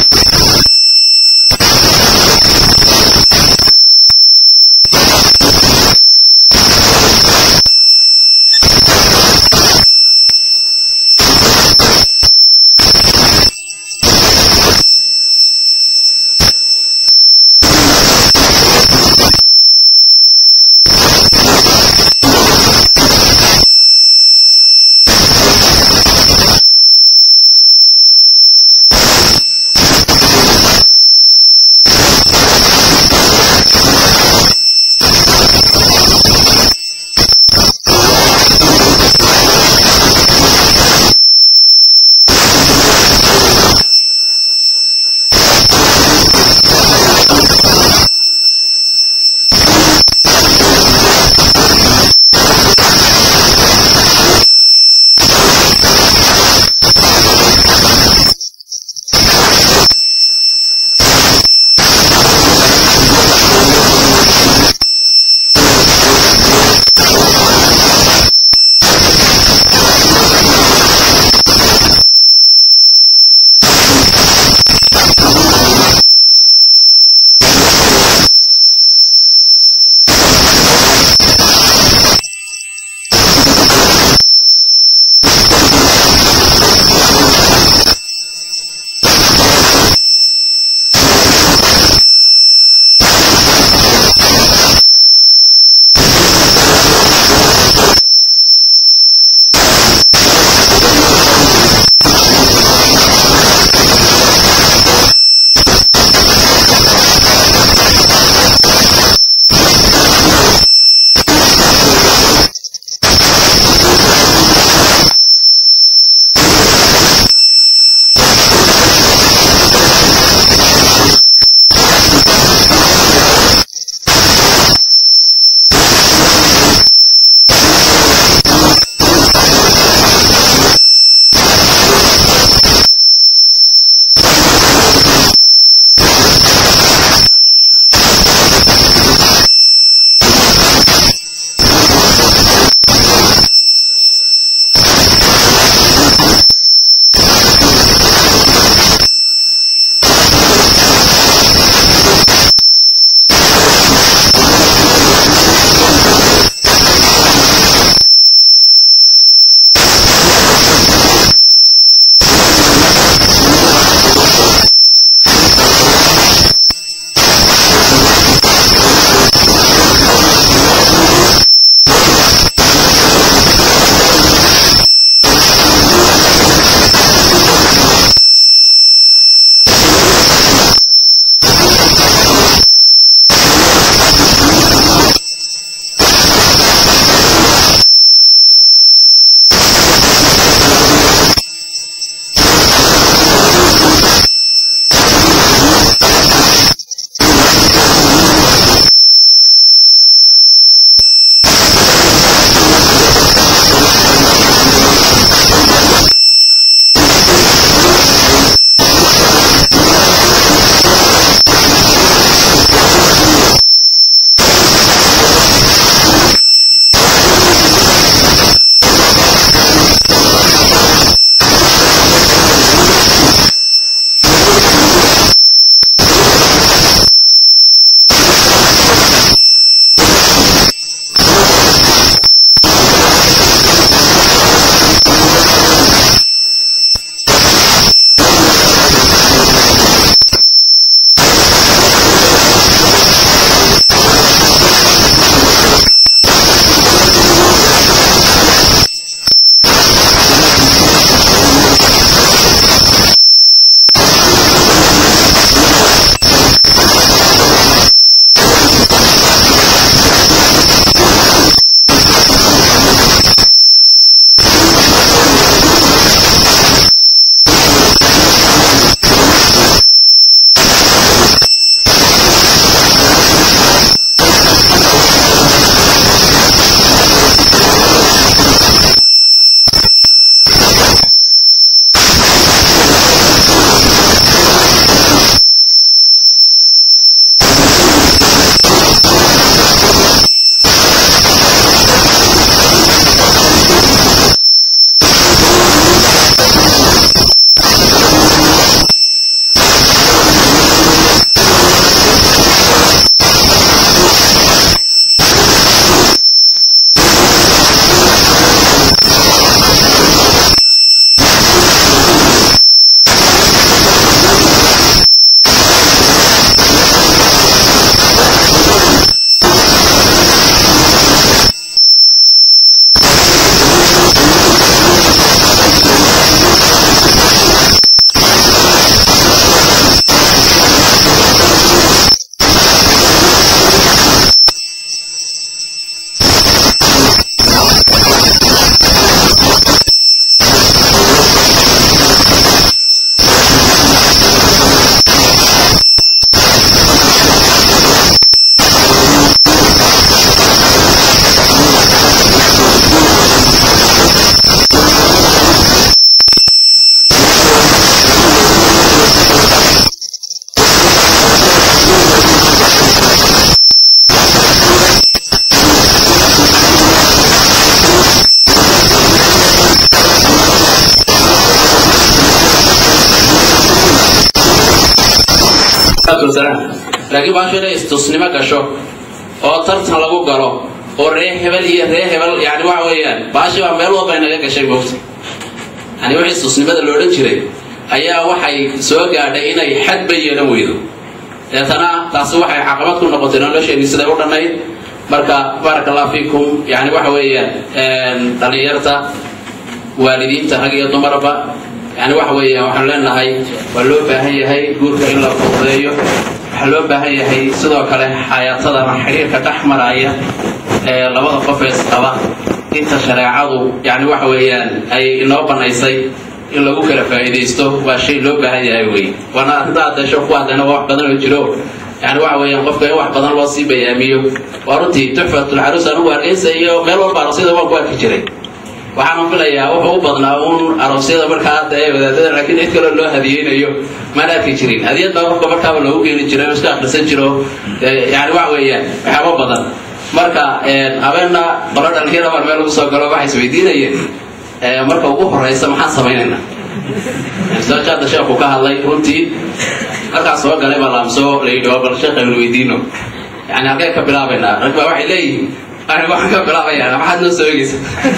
jiraan laakiin baashu inay istusnimo gasho oo tartan lagu galo oo ree hebel iyo ree hebel yani waxa weeyaan baashi baa meel walba inaga gashay moogta yani wixii istusnimada lo odhan jiray ayaa waxay soo gaadhay inay xadba yeelan weydo deetana taasi waxay caqabad ku noqotay nolosheenii siday u dhannayd marka baaraka allah fiikum yani waxa weeyaan dhallinyarta waalidiinta rag iyo dumarba yani waxa weeyaan waxaanu leenahay waa loo baahan yahay guurka in la fududeeyo waxaa loo baahan yahay sidoo kale xayaatada ama xiriirka dhex maraya ee labada qof ee isqaba inta shareecadu yani waxa weeyaan ay inoo banaysay in lagu kala faa'iidaysto waa shay loo baahan yahay wey waana arrinta adeesho ku hadlayna waa wax badan oo jiro yani waxa weeyaan qofka in wax badan loo sii bayaamiyo waa runtii tuxfatulcaruus anugu hargeysa iyo meel walba aroosyada waan ku arki jiray waxaana filayaa wuxuu u badnaa uun aroosyada markaa hadda ee wadaadada laakiin cid kaloo loo hadiyeynayo maan arki jirin hadiyad baa qofka markaaba loogu geeni jiray oo iska akhrisan jiro yani waxa weeyaan waxyaabo badan marka habeenna qolo dhalinyara baan meel ugu soo galo waxay isweydiinayeen marka ugu horeysa maxaan samaynaynaa soojaada sheekhu ka hadlay runtii halkaas soo galay baa laamsoo la yidhi oo bal sheekh aynu weydiino yani halkee ka bilaabaynaa rag baa waxay leeyihin ani waxaan ka bilaabayaa maxaad noo soo egeysa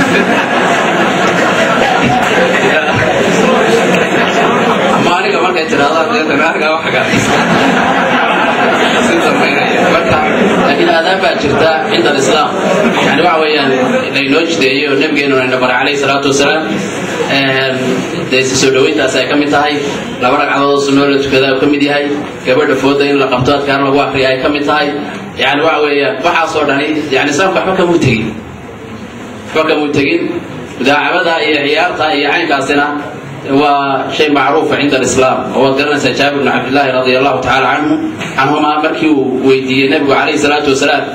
ama aniga markay tirahdaan deetan aniga wax marka laakiin aadaan baa jirta cinda alislaam yani waxa weeyaan laynoo jideeyey oo nabigeenu ayna baray calayhi salaatu wasalaam dee si soo dhaweyntaas ay ka mid tahay laba ragcadood oo sunnoo la tukada ka mid yahay gabadha fooda in la qabto adkaar lagu akriya ay ka mid tahay yani waxa weeyaan waxaasoo dhani yani islaamka waxba kamuu tegin waxba kamuu tegin mudaacabada iyo ciyaarta iyo caynkaasina waa shay macruufa cinda alislaam oo waad garanaysaa jaabir bnu cabdillaahi radia allahu tacala canhu canhuma markii uu weydiiyey nebigu calayhi salaatu wasalaam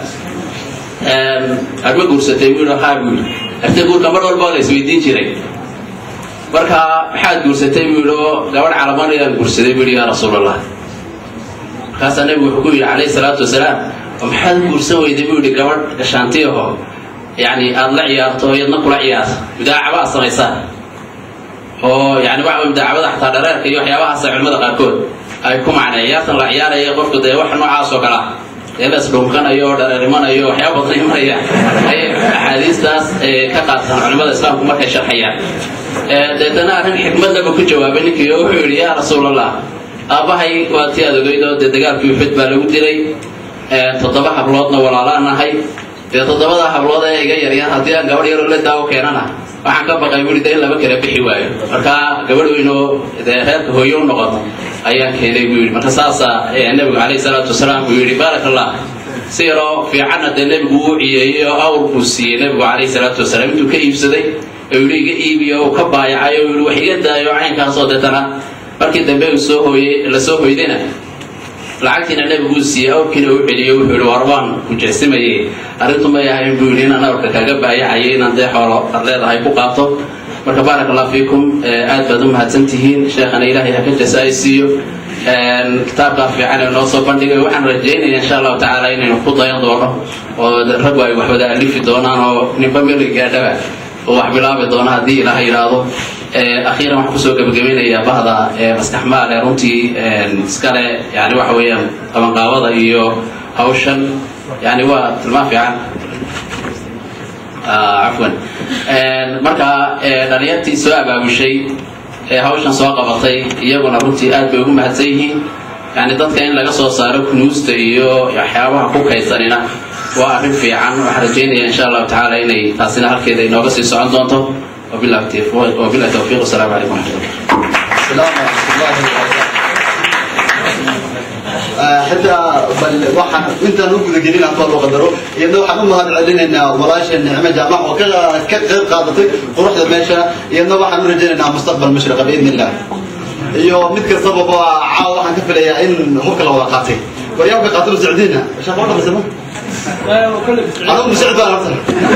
adma guursatay buu yidhi haa buu yidhi artay guurka mar walba la isweydiin jiray marka maxaad guursatay buu yidhi oo gabadh calamanayaan guursaday buu yidhi yaa rasuulallah markaasaa nebigu wuxuu ku yidhi calayhi salaatu wasalaam oo maxaad u guursan weyday buu yidhi gabadh gashaantiyaho yani aada la ciyaarto iyadna kula ciyaarto mudaacaba aad samaysaa oo yani waxa wey mudaacabada xataa dhareerka iyo waxyaabahaasa culimada qaarkood ay ku macnay ciyaartan la ciyaaraya qofku dee wax noocaas oo kale ah dee la isdhunkanayo oo dhareerimanayo waxyaaba badan imanaya ayay axaadiistaas ka qaataan culimada islaamku markay sharxayaan deetana arrin xikmadnaba ku jawaabay ninkii oo wuxuu yidhi yaa rasuulallah aabbahay waa tii aad ogeyd oo dee dagaalkii uxud baa lagu dilay toddoba habloodna walaalaan nahay dee toddobada hablood ee iga yaryar haddii aan gabadh yaroo la daawo keenana waxaan ka baqay bui de in laba kala bixi waayo markaa gabadh weynoo dee reerka hooyo u noqoto ayaan keenay buu yidhi marka saasaa nebigu calayhi salaatu wasalaam buu yidhi baarak allah si yaroo fiicanna dee nebigu uu ciyeeyey oo awr buu siiyey nebigu calayhi salaatu wasalaam intuu ka iibsaday oo yidhi iga iibiyo uu ka baayacay oo yidhi wax iga daayo caynkaasoo deetana markii dambe uu soo hooyey la soo hoydayna lacagtiina nebiguu siiyey awrkiina u celiyo wuxuu yidhi war baan ku jeesimayey arrintu may ahayn buu yidhi inaan awrka kaga baayacayay inaan dee xoolo ad leedahay ku qaato marka baarak allah fiikum aad baad u mahadsan tihiin sheekhana ilaahay ha ka jasa ay siiyo kitaabkaa fiican ee noo soo bandhigay waxaan rajaynaya insha allahu tacaala inaynu ku dayan doono oo raggu ay wax wada alifi doonaan oo ninba meli gaadhaba oo wax bilaabi doono haddii ilaha yidhaahdo akhiiran waxaan kusoo gebagabeynayaa bahda maskaxmaal ee runtii iskale yani waxa weeyaan qabanqaabada iyo hawshan yani waa tilmaan fiican cafwan marka dhalinyartii soo abaabushay ee hawshan soo qabatay iyaguna runtii aad bay ugu mahadsan yihiin yani dadka in laga soo saaro kunuusta iyo waxyaabaha ku kaysanina waa arrin fiican waxaan rajaynaya insha allahu tacaala inay taasina halkeeda inooga sii socon doonto وبالله التوفيق والسلام عليكم ورحمه الله السلام ورحمة الله وبركاته حتى بل waxaan intaan u guda gelin aan loo qadaro iyadoo waxaan u mahad celinaynaa walaasha nicmo jaamac oo ka ka qayb qaadatay quruxda meesha iyadoo waxaan u rajaynaynaa mustaqbal mashriqa biidn illah iyo mid kastaba caawa waxaan ka filayaa in hubka la wada qaatay waryaabka qaatay socdiina shaqo dhan sama أنا مساعد بقى نفسك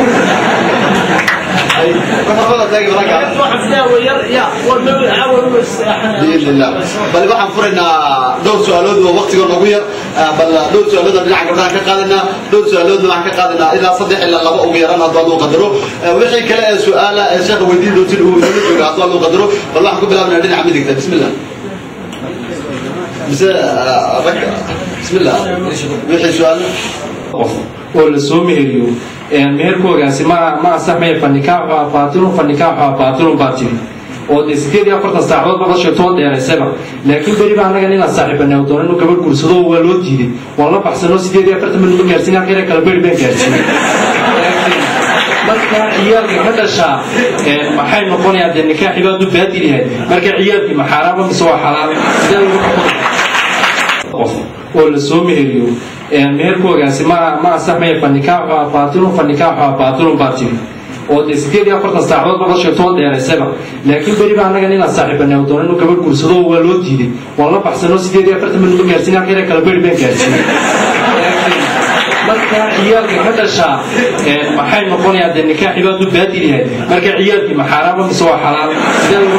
بإذن الله بل waxaan furaynaa dhowr su'aalood oo waqtiga nagu yar bal dhowr su'aalood oo dhinaca gabdhaha ka qaadanaa dhowr su'aalood waxaan ka qaadanaa ilaa saddex ilaa laba ugu yaraan hadduu aduu qadaro wixii kale ee su'aala ee sheekha weydiin doontin uu inala jooga hadduu aduu qadaro bal waxaan ku bilaabanaa dhinaca midigta bismillah mise rag بسم الله wixii su'aal qof oo la soo meheriyo meherkoogaasi ma ma asaxmaya fanikaaxu baatilun fanikaaxu baatilun baa tiri oo dee sideed iyo afartan saacadood baba sheegtoo dheeraysaba laakiin beri baa annaga ninaan saaxiibanay oo doona inuu gabadh guursado waa loo diiday waan la baxsanoo sideed iyo afartan minuma gaarsiin halkeena kala beri baan gaarsiinay marka ciyaalka ka dhashaa maxay noqonayaan dee nikaaxii baa du baadil yahay marka ciyaalkii ma xaaraama mise waa xalaal sidee lagu qof oo la soo meheriyo meherkoogaasi ma ma asaxmaya fanikaaxu baatilun fanikaaxu baatilun baa tiri oo dee sideed iyo afartan saacadood baba sheegtoo dheeraysaba laakiin beri baa annaga ninaan saaxiibanay oo doona inuu gabadh guursado waa loo diiday waan la baxsanoo sideed iyo afartan minuma gaarsiin halkeena kala beri baan gaarsiinay marka ciyaalka ka dhashaa maxay noqonayaan dee nikaaxii baa du baadil yahay marka ciyaalkii ma xaaraama mise waa xalaal sidee lagu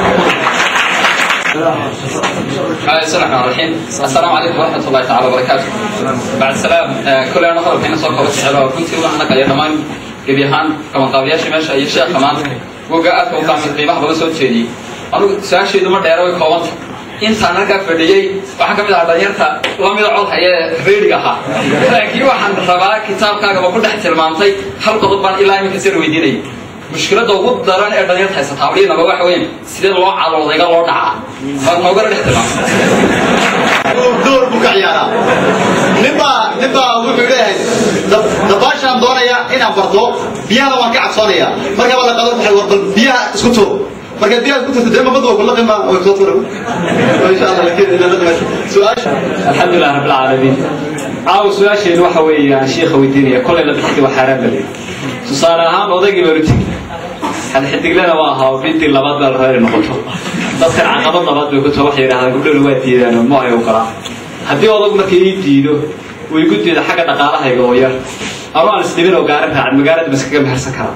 بسم الله الرحمن الرحيم السلام عليكم ورحمة الله تعالى وبركاته بعد السلام كل أنا هذا كنا صار قبض حلوة كنت وأنا قليل كمان قبيهان كمان قبليش ماشي أي شيء كمان وقعت وقام في قيمة بس صوت شيء أنا سؤال شيء دم دايرة وكمان intaan halkaa fadhiyey waxaa ka mid ahaa dhalinyarta lamida cod hayee reeriga ahaa laakiin waxaan rabaa kitaabkaagaba ku dhex tilmaamtay hal qodob baan ilaa iminka sir weydiinayay mushkiladda ugu daran ee dhalinyarta haysataa waliinaba waxa weyn sidee loo caloodayga loo dhacaa baan noogana dhex tilmaamtay door buu ka ciyaaraa ninbaa ninbaa wuxuu leeyahay dabaashaan doonaya inaan barto biyahana waan ka cabsoonaya marka baa la qadar waxay war bal biyaha isku tuur marka biyaha isku turto dee mabada waa kula qima way kusoo tuura insha allah lakin ila la dhimasho su-aasha الحمد لله رب العالمين caawa su-aasheedu waxa weeyaan shiikha weydiinaya kolay la bixi waa xaaraan bale tusaale ahaan odaygii barutig xadxidiglena waa ahaa bintii labaad baa la reeri noqoto dadkan caqabad labaad bay ku taho waxay yidhahdaan gabdhowna waa diidaan oo ma ay ogolaa haddii odagu marka ii diido uu igu diido xagga dhaqaalahayga oo yar anu aan isdhibin oo gaarin raacin magaalada ma iskaga mehersan karaa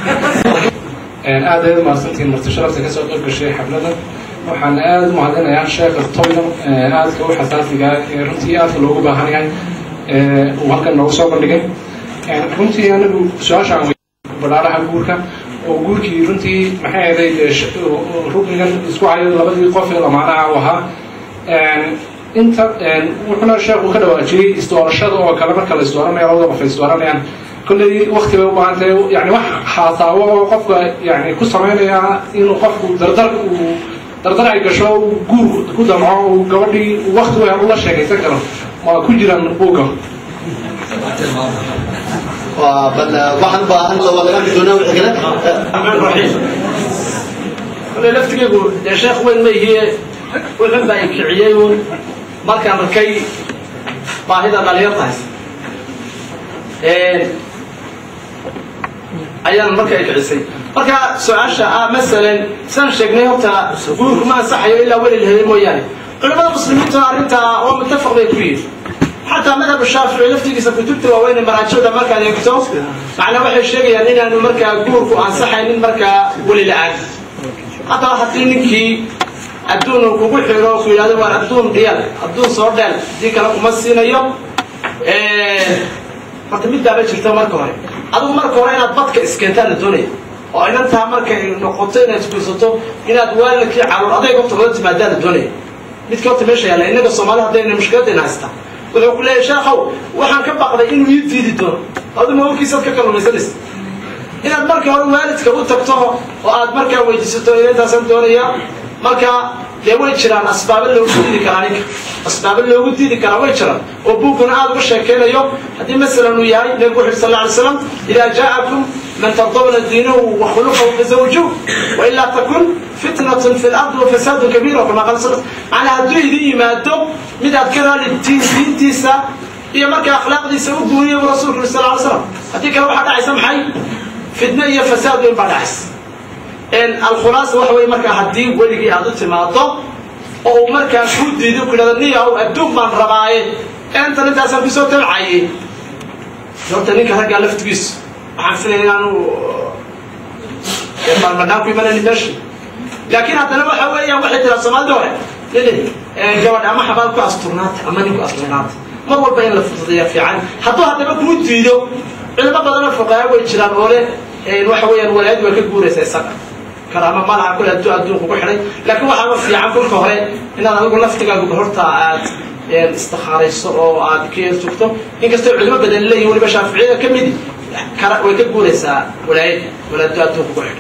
aad ayaad mahadsantihiin marti sharafta kasoo qayb gashay xafladan waxaan aad u mahadinayaa sheekha toydan aadka u xasaasiga ee runtii aadka loogu baahan yahay uu halkan noogu soo bandhigay runtii anigu su-aashaan badhaaraha guurka oo guurkii runtii maxay ahayd ruknigan isku hayo labadii qof ee lamaanaha u ahaa inta wuxuuna sheekhu ka dhawaajiyey isdoorashada oo kale marka la isdooranaya labada qof ay isdooranayaan kolley wakti bay u baahan tahay yani wax haasaawo oo qofka yani ku samaynaya inuu qofku dardar uu dardar ay gasho guur ku damco uu gabadhii wakti weyn ula sheekaysan karo ma ku jiraan buugga bal waxaan u baahan laba laga doonaa wixii kale kule laftigaygu dee sheekh weyn ma ihie wuxun baa ikiciyey uun markaan arkay baahida dhalinyarta haysa ayaan marka ikicisay marka su-aasha ah masalan saan sheegnay horta guurku ma ansaxayo ilaa weli la helay mooyaane culimada muslimiinta arrintaa waa muttafaq bay ku yihin xataa madhab shaafici laftigiisa kutubta waaweyn maraajada markaad eegto macnaa waxay sheegayaan inaanu markaa guurku ansaxaynin markaa weli la-aan haddaba haddii ninkii adduun uu kugu xiro ku yidhahdo waar adduun dhiyal adduun soo dheel haddii kale kuma siinayo horta middaaba jirta marka hore adigu marka hore inaad badka iskeentaa la doonaya oo inantaa markay noqoto inaad isguysato inaad waalidkii caruur adayg horta wada timaadaa la doonaya midka horta meesha yaalla innaga soomaalida haddayna mushkiladayna haystaa wuxuu ku leeyahay sheekhow waxaan ka baqday inuu ii diidi doono aduma warkiisaad ka kalluumaysanaysa inaad marka hore waalidka u tagto oo aad markaa weydiisato inantaasaan doonaya marka dee way jiraan asbaabo loogu diidi karaa ninka asbaabo loogu diidi karaa way jiraan oo buugguna aad uga sheekeynayo haddii masalan uu yahay nebigu wuxu sal alay slam idaa jaa'akum man tardawna diinahu wa khuluqahu fazawjuh wailaa takun fitnatun fi lardi wa fasaadun kabiira kama qala sal macnaa hadduu idin yimaado mid aad ka raali diintiisa iyo marka akhlaaqdiisa u guuriya buu rasuulku yuri sal alay slam haddii kale waxaa dhacaysa maxay fitno iyo fasaad weyn baa dhacaysa alkhulaasa waxa wey markaa haddii weligii aad u timaado oo uu markaa ku diido ku yidhahdo niyahow adduun baan rabaaye intan intaasaan kusoo tabcaye horta ninka raggaa laftigiisu waxaan filaya inaanu baalmadhaan ku imanayni meesha laakiin haddana waxa weeyaan waxay tiraa soomaalida hore nini gabadh ama xabaal ku asturnaata ama nin ku asturnaata mar walba in la fududeeya fiican hadduu haddaba kuu diido culimo badanoo fuqahaa way jiraan oo le waxa weeyaan walaad waa ka guuraysa isaga karaama malaha kule hadduu adduunku ku xidhay laakiin waxaaba fiican kolka hore inaad adigu laftigaagu horta aad istikhaarayso oo aad ka yar joogto inkastoo culimo badan leeyihin weliba shaaficiyada ka midi kara way ka guuraysaa walaayada walaado adduunka ku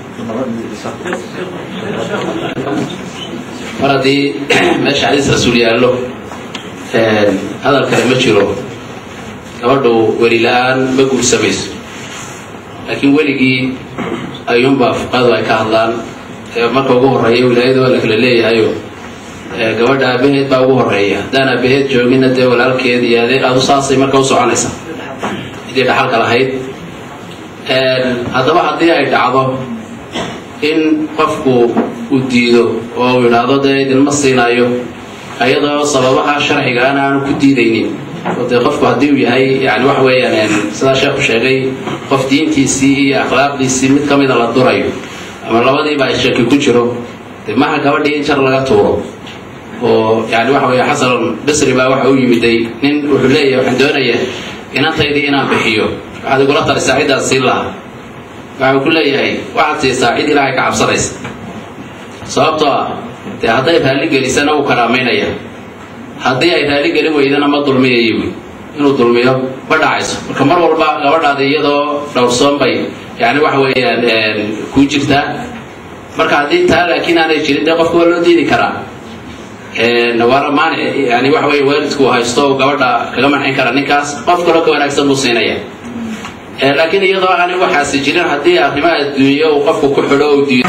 xidhan mar haddii meesha xadiis rasuul yaallo hadal kale ma jiro gabadhu weli la-aan ma guursamayso laakiin weligii ayuunbaa fuqadu ay ka hadlaan marka ugu horreeya wilaayada waa la kala leeyahayo gabadha aabaheed baa ugu horreeya haddaan aabaheed joogina dee walaalkeed iyo adeer adu saasay marka u soconaysaa cidii dhaxalka lahayd haddaba haddii ay dhacdo in qofku uu diido oo uu yidhaahdo dee idinma siinayo ayadoo sababaha sharcigaana aanu ku diidaynin oo dee qofku haddii uu yahay yani waxa weeyaan sidaa sheekhu sheegay qof diintiisii iyo akhlaaqdiisii mid ka mida la durayo ama labadiiba ay shaki ku jiro dee maha gabadhii in jar laga tuuro oo yani waxa weeye xasan basri baa waxa u yimiday nin wuxuu leeyahay waxaan doonayaa inantaydii inaan bixiyo waxaad igula talisaa ciddaan siin lahaa waxau ku leeyahay waxaad siisaa cid ilaahay ka cabsanaysa sababtoo ah dee hadday raalli gelisana wuu karaamaynaya haddii ay raalli gelin weydana ma dulmiyayo wy inuu dulmiyo ma dhacayso marka mar walba gabadhaada iyadoo dhowrsoon bay yani waxa weeyaan kuu jirtaa marka haddii taa laakiin aanay jirin dee qofka waa loo diidi karaa waana maanic yani waxa weeye waalidku haysto gabadha kaga mancin kara ninkaas qof kaloo ka wanaagsan buu siinaya laakiin iyadoo aanay waxaasi jirin haddii arrimaha adduunyo uu qofku ku xidho u diido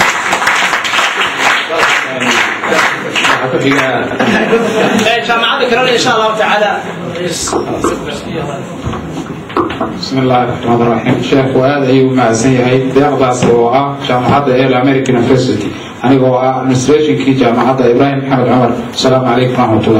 jaamacadda kalena insha allahu tacaala بسم الله الرحمن الرحيم شيخ وهذا أيوة مع زيهاي ديقضاس وآه جامعة إيل أمريكان يونيفرسيتي أنا هو administration كي جامعة إبراهيم محمد عمر السلام عليكم ورحمة الله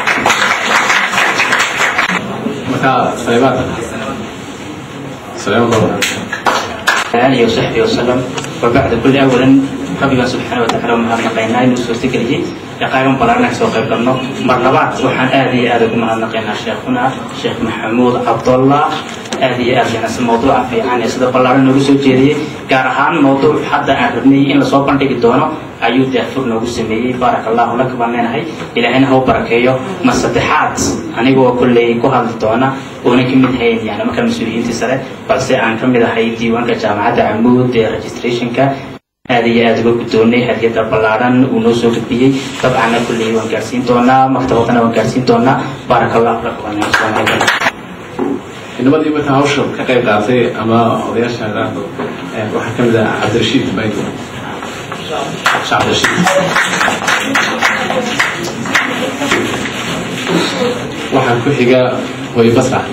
آله وصحبه وسلم وبعد كل أولا ربنا سبحانه وتعالى وما نقينا إنه سوستكلي يقايم بلارنا سوق قبلنا مرلبات وحن آدي آدي كما نقينا شيخنا شيخ محمود عبد الله آدي آدي ناس الموضوع في عن يسد بلارنا نقول جدي كارهان موضوع حتى أعرفني إن صوب عندك الدونا أيود دافور نقول سمي بارك الله لك بمن هاي إلى هنا هو بركيو ما صدحات أنا جوا كل كهال الدونا وأنا كمية هاي يعني ما كان مسؤولين تسرع بس أنا كمية هاي ديوان كجامعة عمود registration ka aad iyo aad uga guddoonay hadiyada ballaaran uu noo soo gudbiyey dabcanna kulley waan gaarsiin doonaa maktabadana waan gaarsiin doonaa baaraka allahu lakum inamadii markaa hawsha ka qayb qaatay ama odayaasha idhaahdo waxaa ka mid ah cabdirashiid baygo cabdirashiid waxaa ku xiga hooyo basra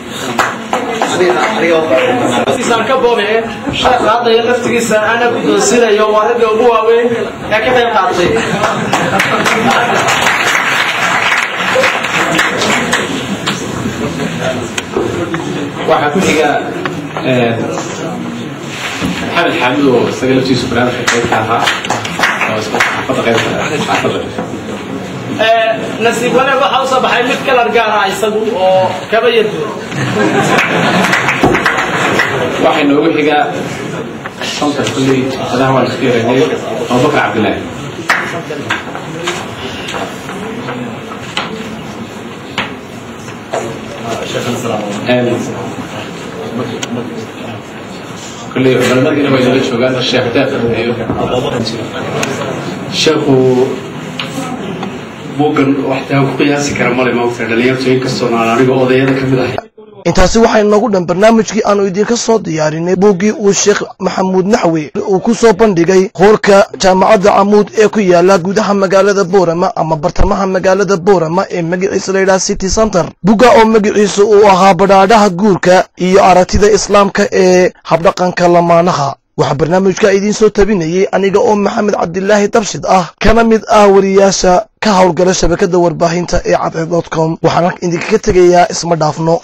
laftiisaan ka boobe sheekha hadda iyo laftigiisa ana guddoonsinayo waa ragga ugu waaweyn ee ka qayb qaatay waxaa ku xiga maxamed xaamid oo isaga laftiisu barnaamijka qaybka ahaa oo isku xaafadda qaybka xaafadda nasiib wanaag waxaa usoo baxay mid kalar gaara isagu oo kaba yaduur waxay noogu xigaa shanta kulley adaha waan isku yaraynay abubakar cabdilaahi kulley culamadiina way nala joogaan sheekh daafir iyo sheekhu buuggan waxtaan ku qiyaasi kara male maogta dhalinyartu inkastoona aan aniga odayada ka mid ahay intaasi waxay noogu dhan barnaamijkii aanu idinka soo diyaarinay buuggii uu sheekh maxamuud naxwe uu ku soo bandhigay hoolka jaamacadda camuud ee ku yaala gudaha magaalada boorama ama bartamaha magaalada boorama ee magaciisa layidhaha city center bugga oo magaciisa uu ahaa badhaadhaha guurka iyo aragtida islaamka ee habdhaqanka lamaanaha waxaa barnaamijka idiin soo tabinayey aniga oo maxamed cabdilaahi dabshid ah kana mid ah wariyaasha ka howlgala shabakadda warbaahinta ee cadceed dot com waxaan idinkaga tegayaa isma dhaafno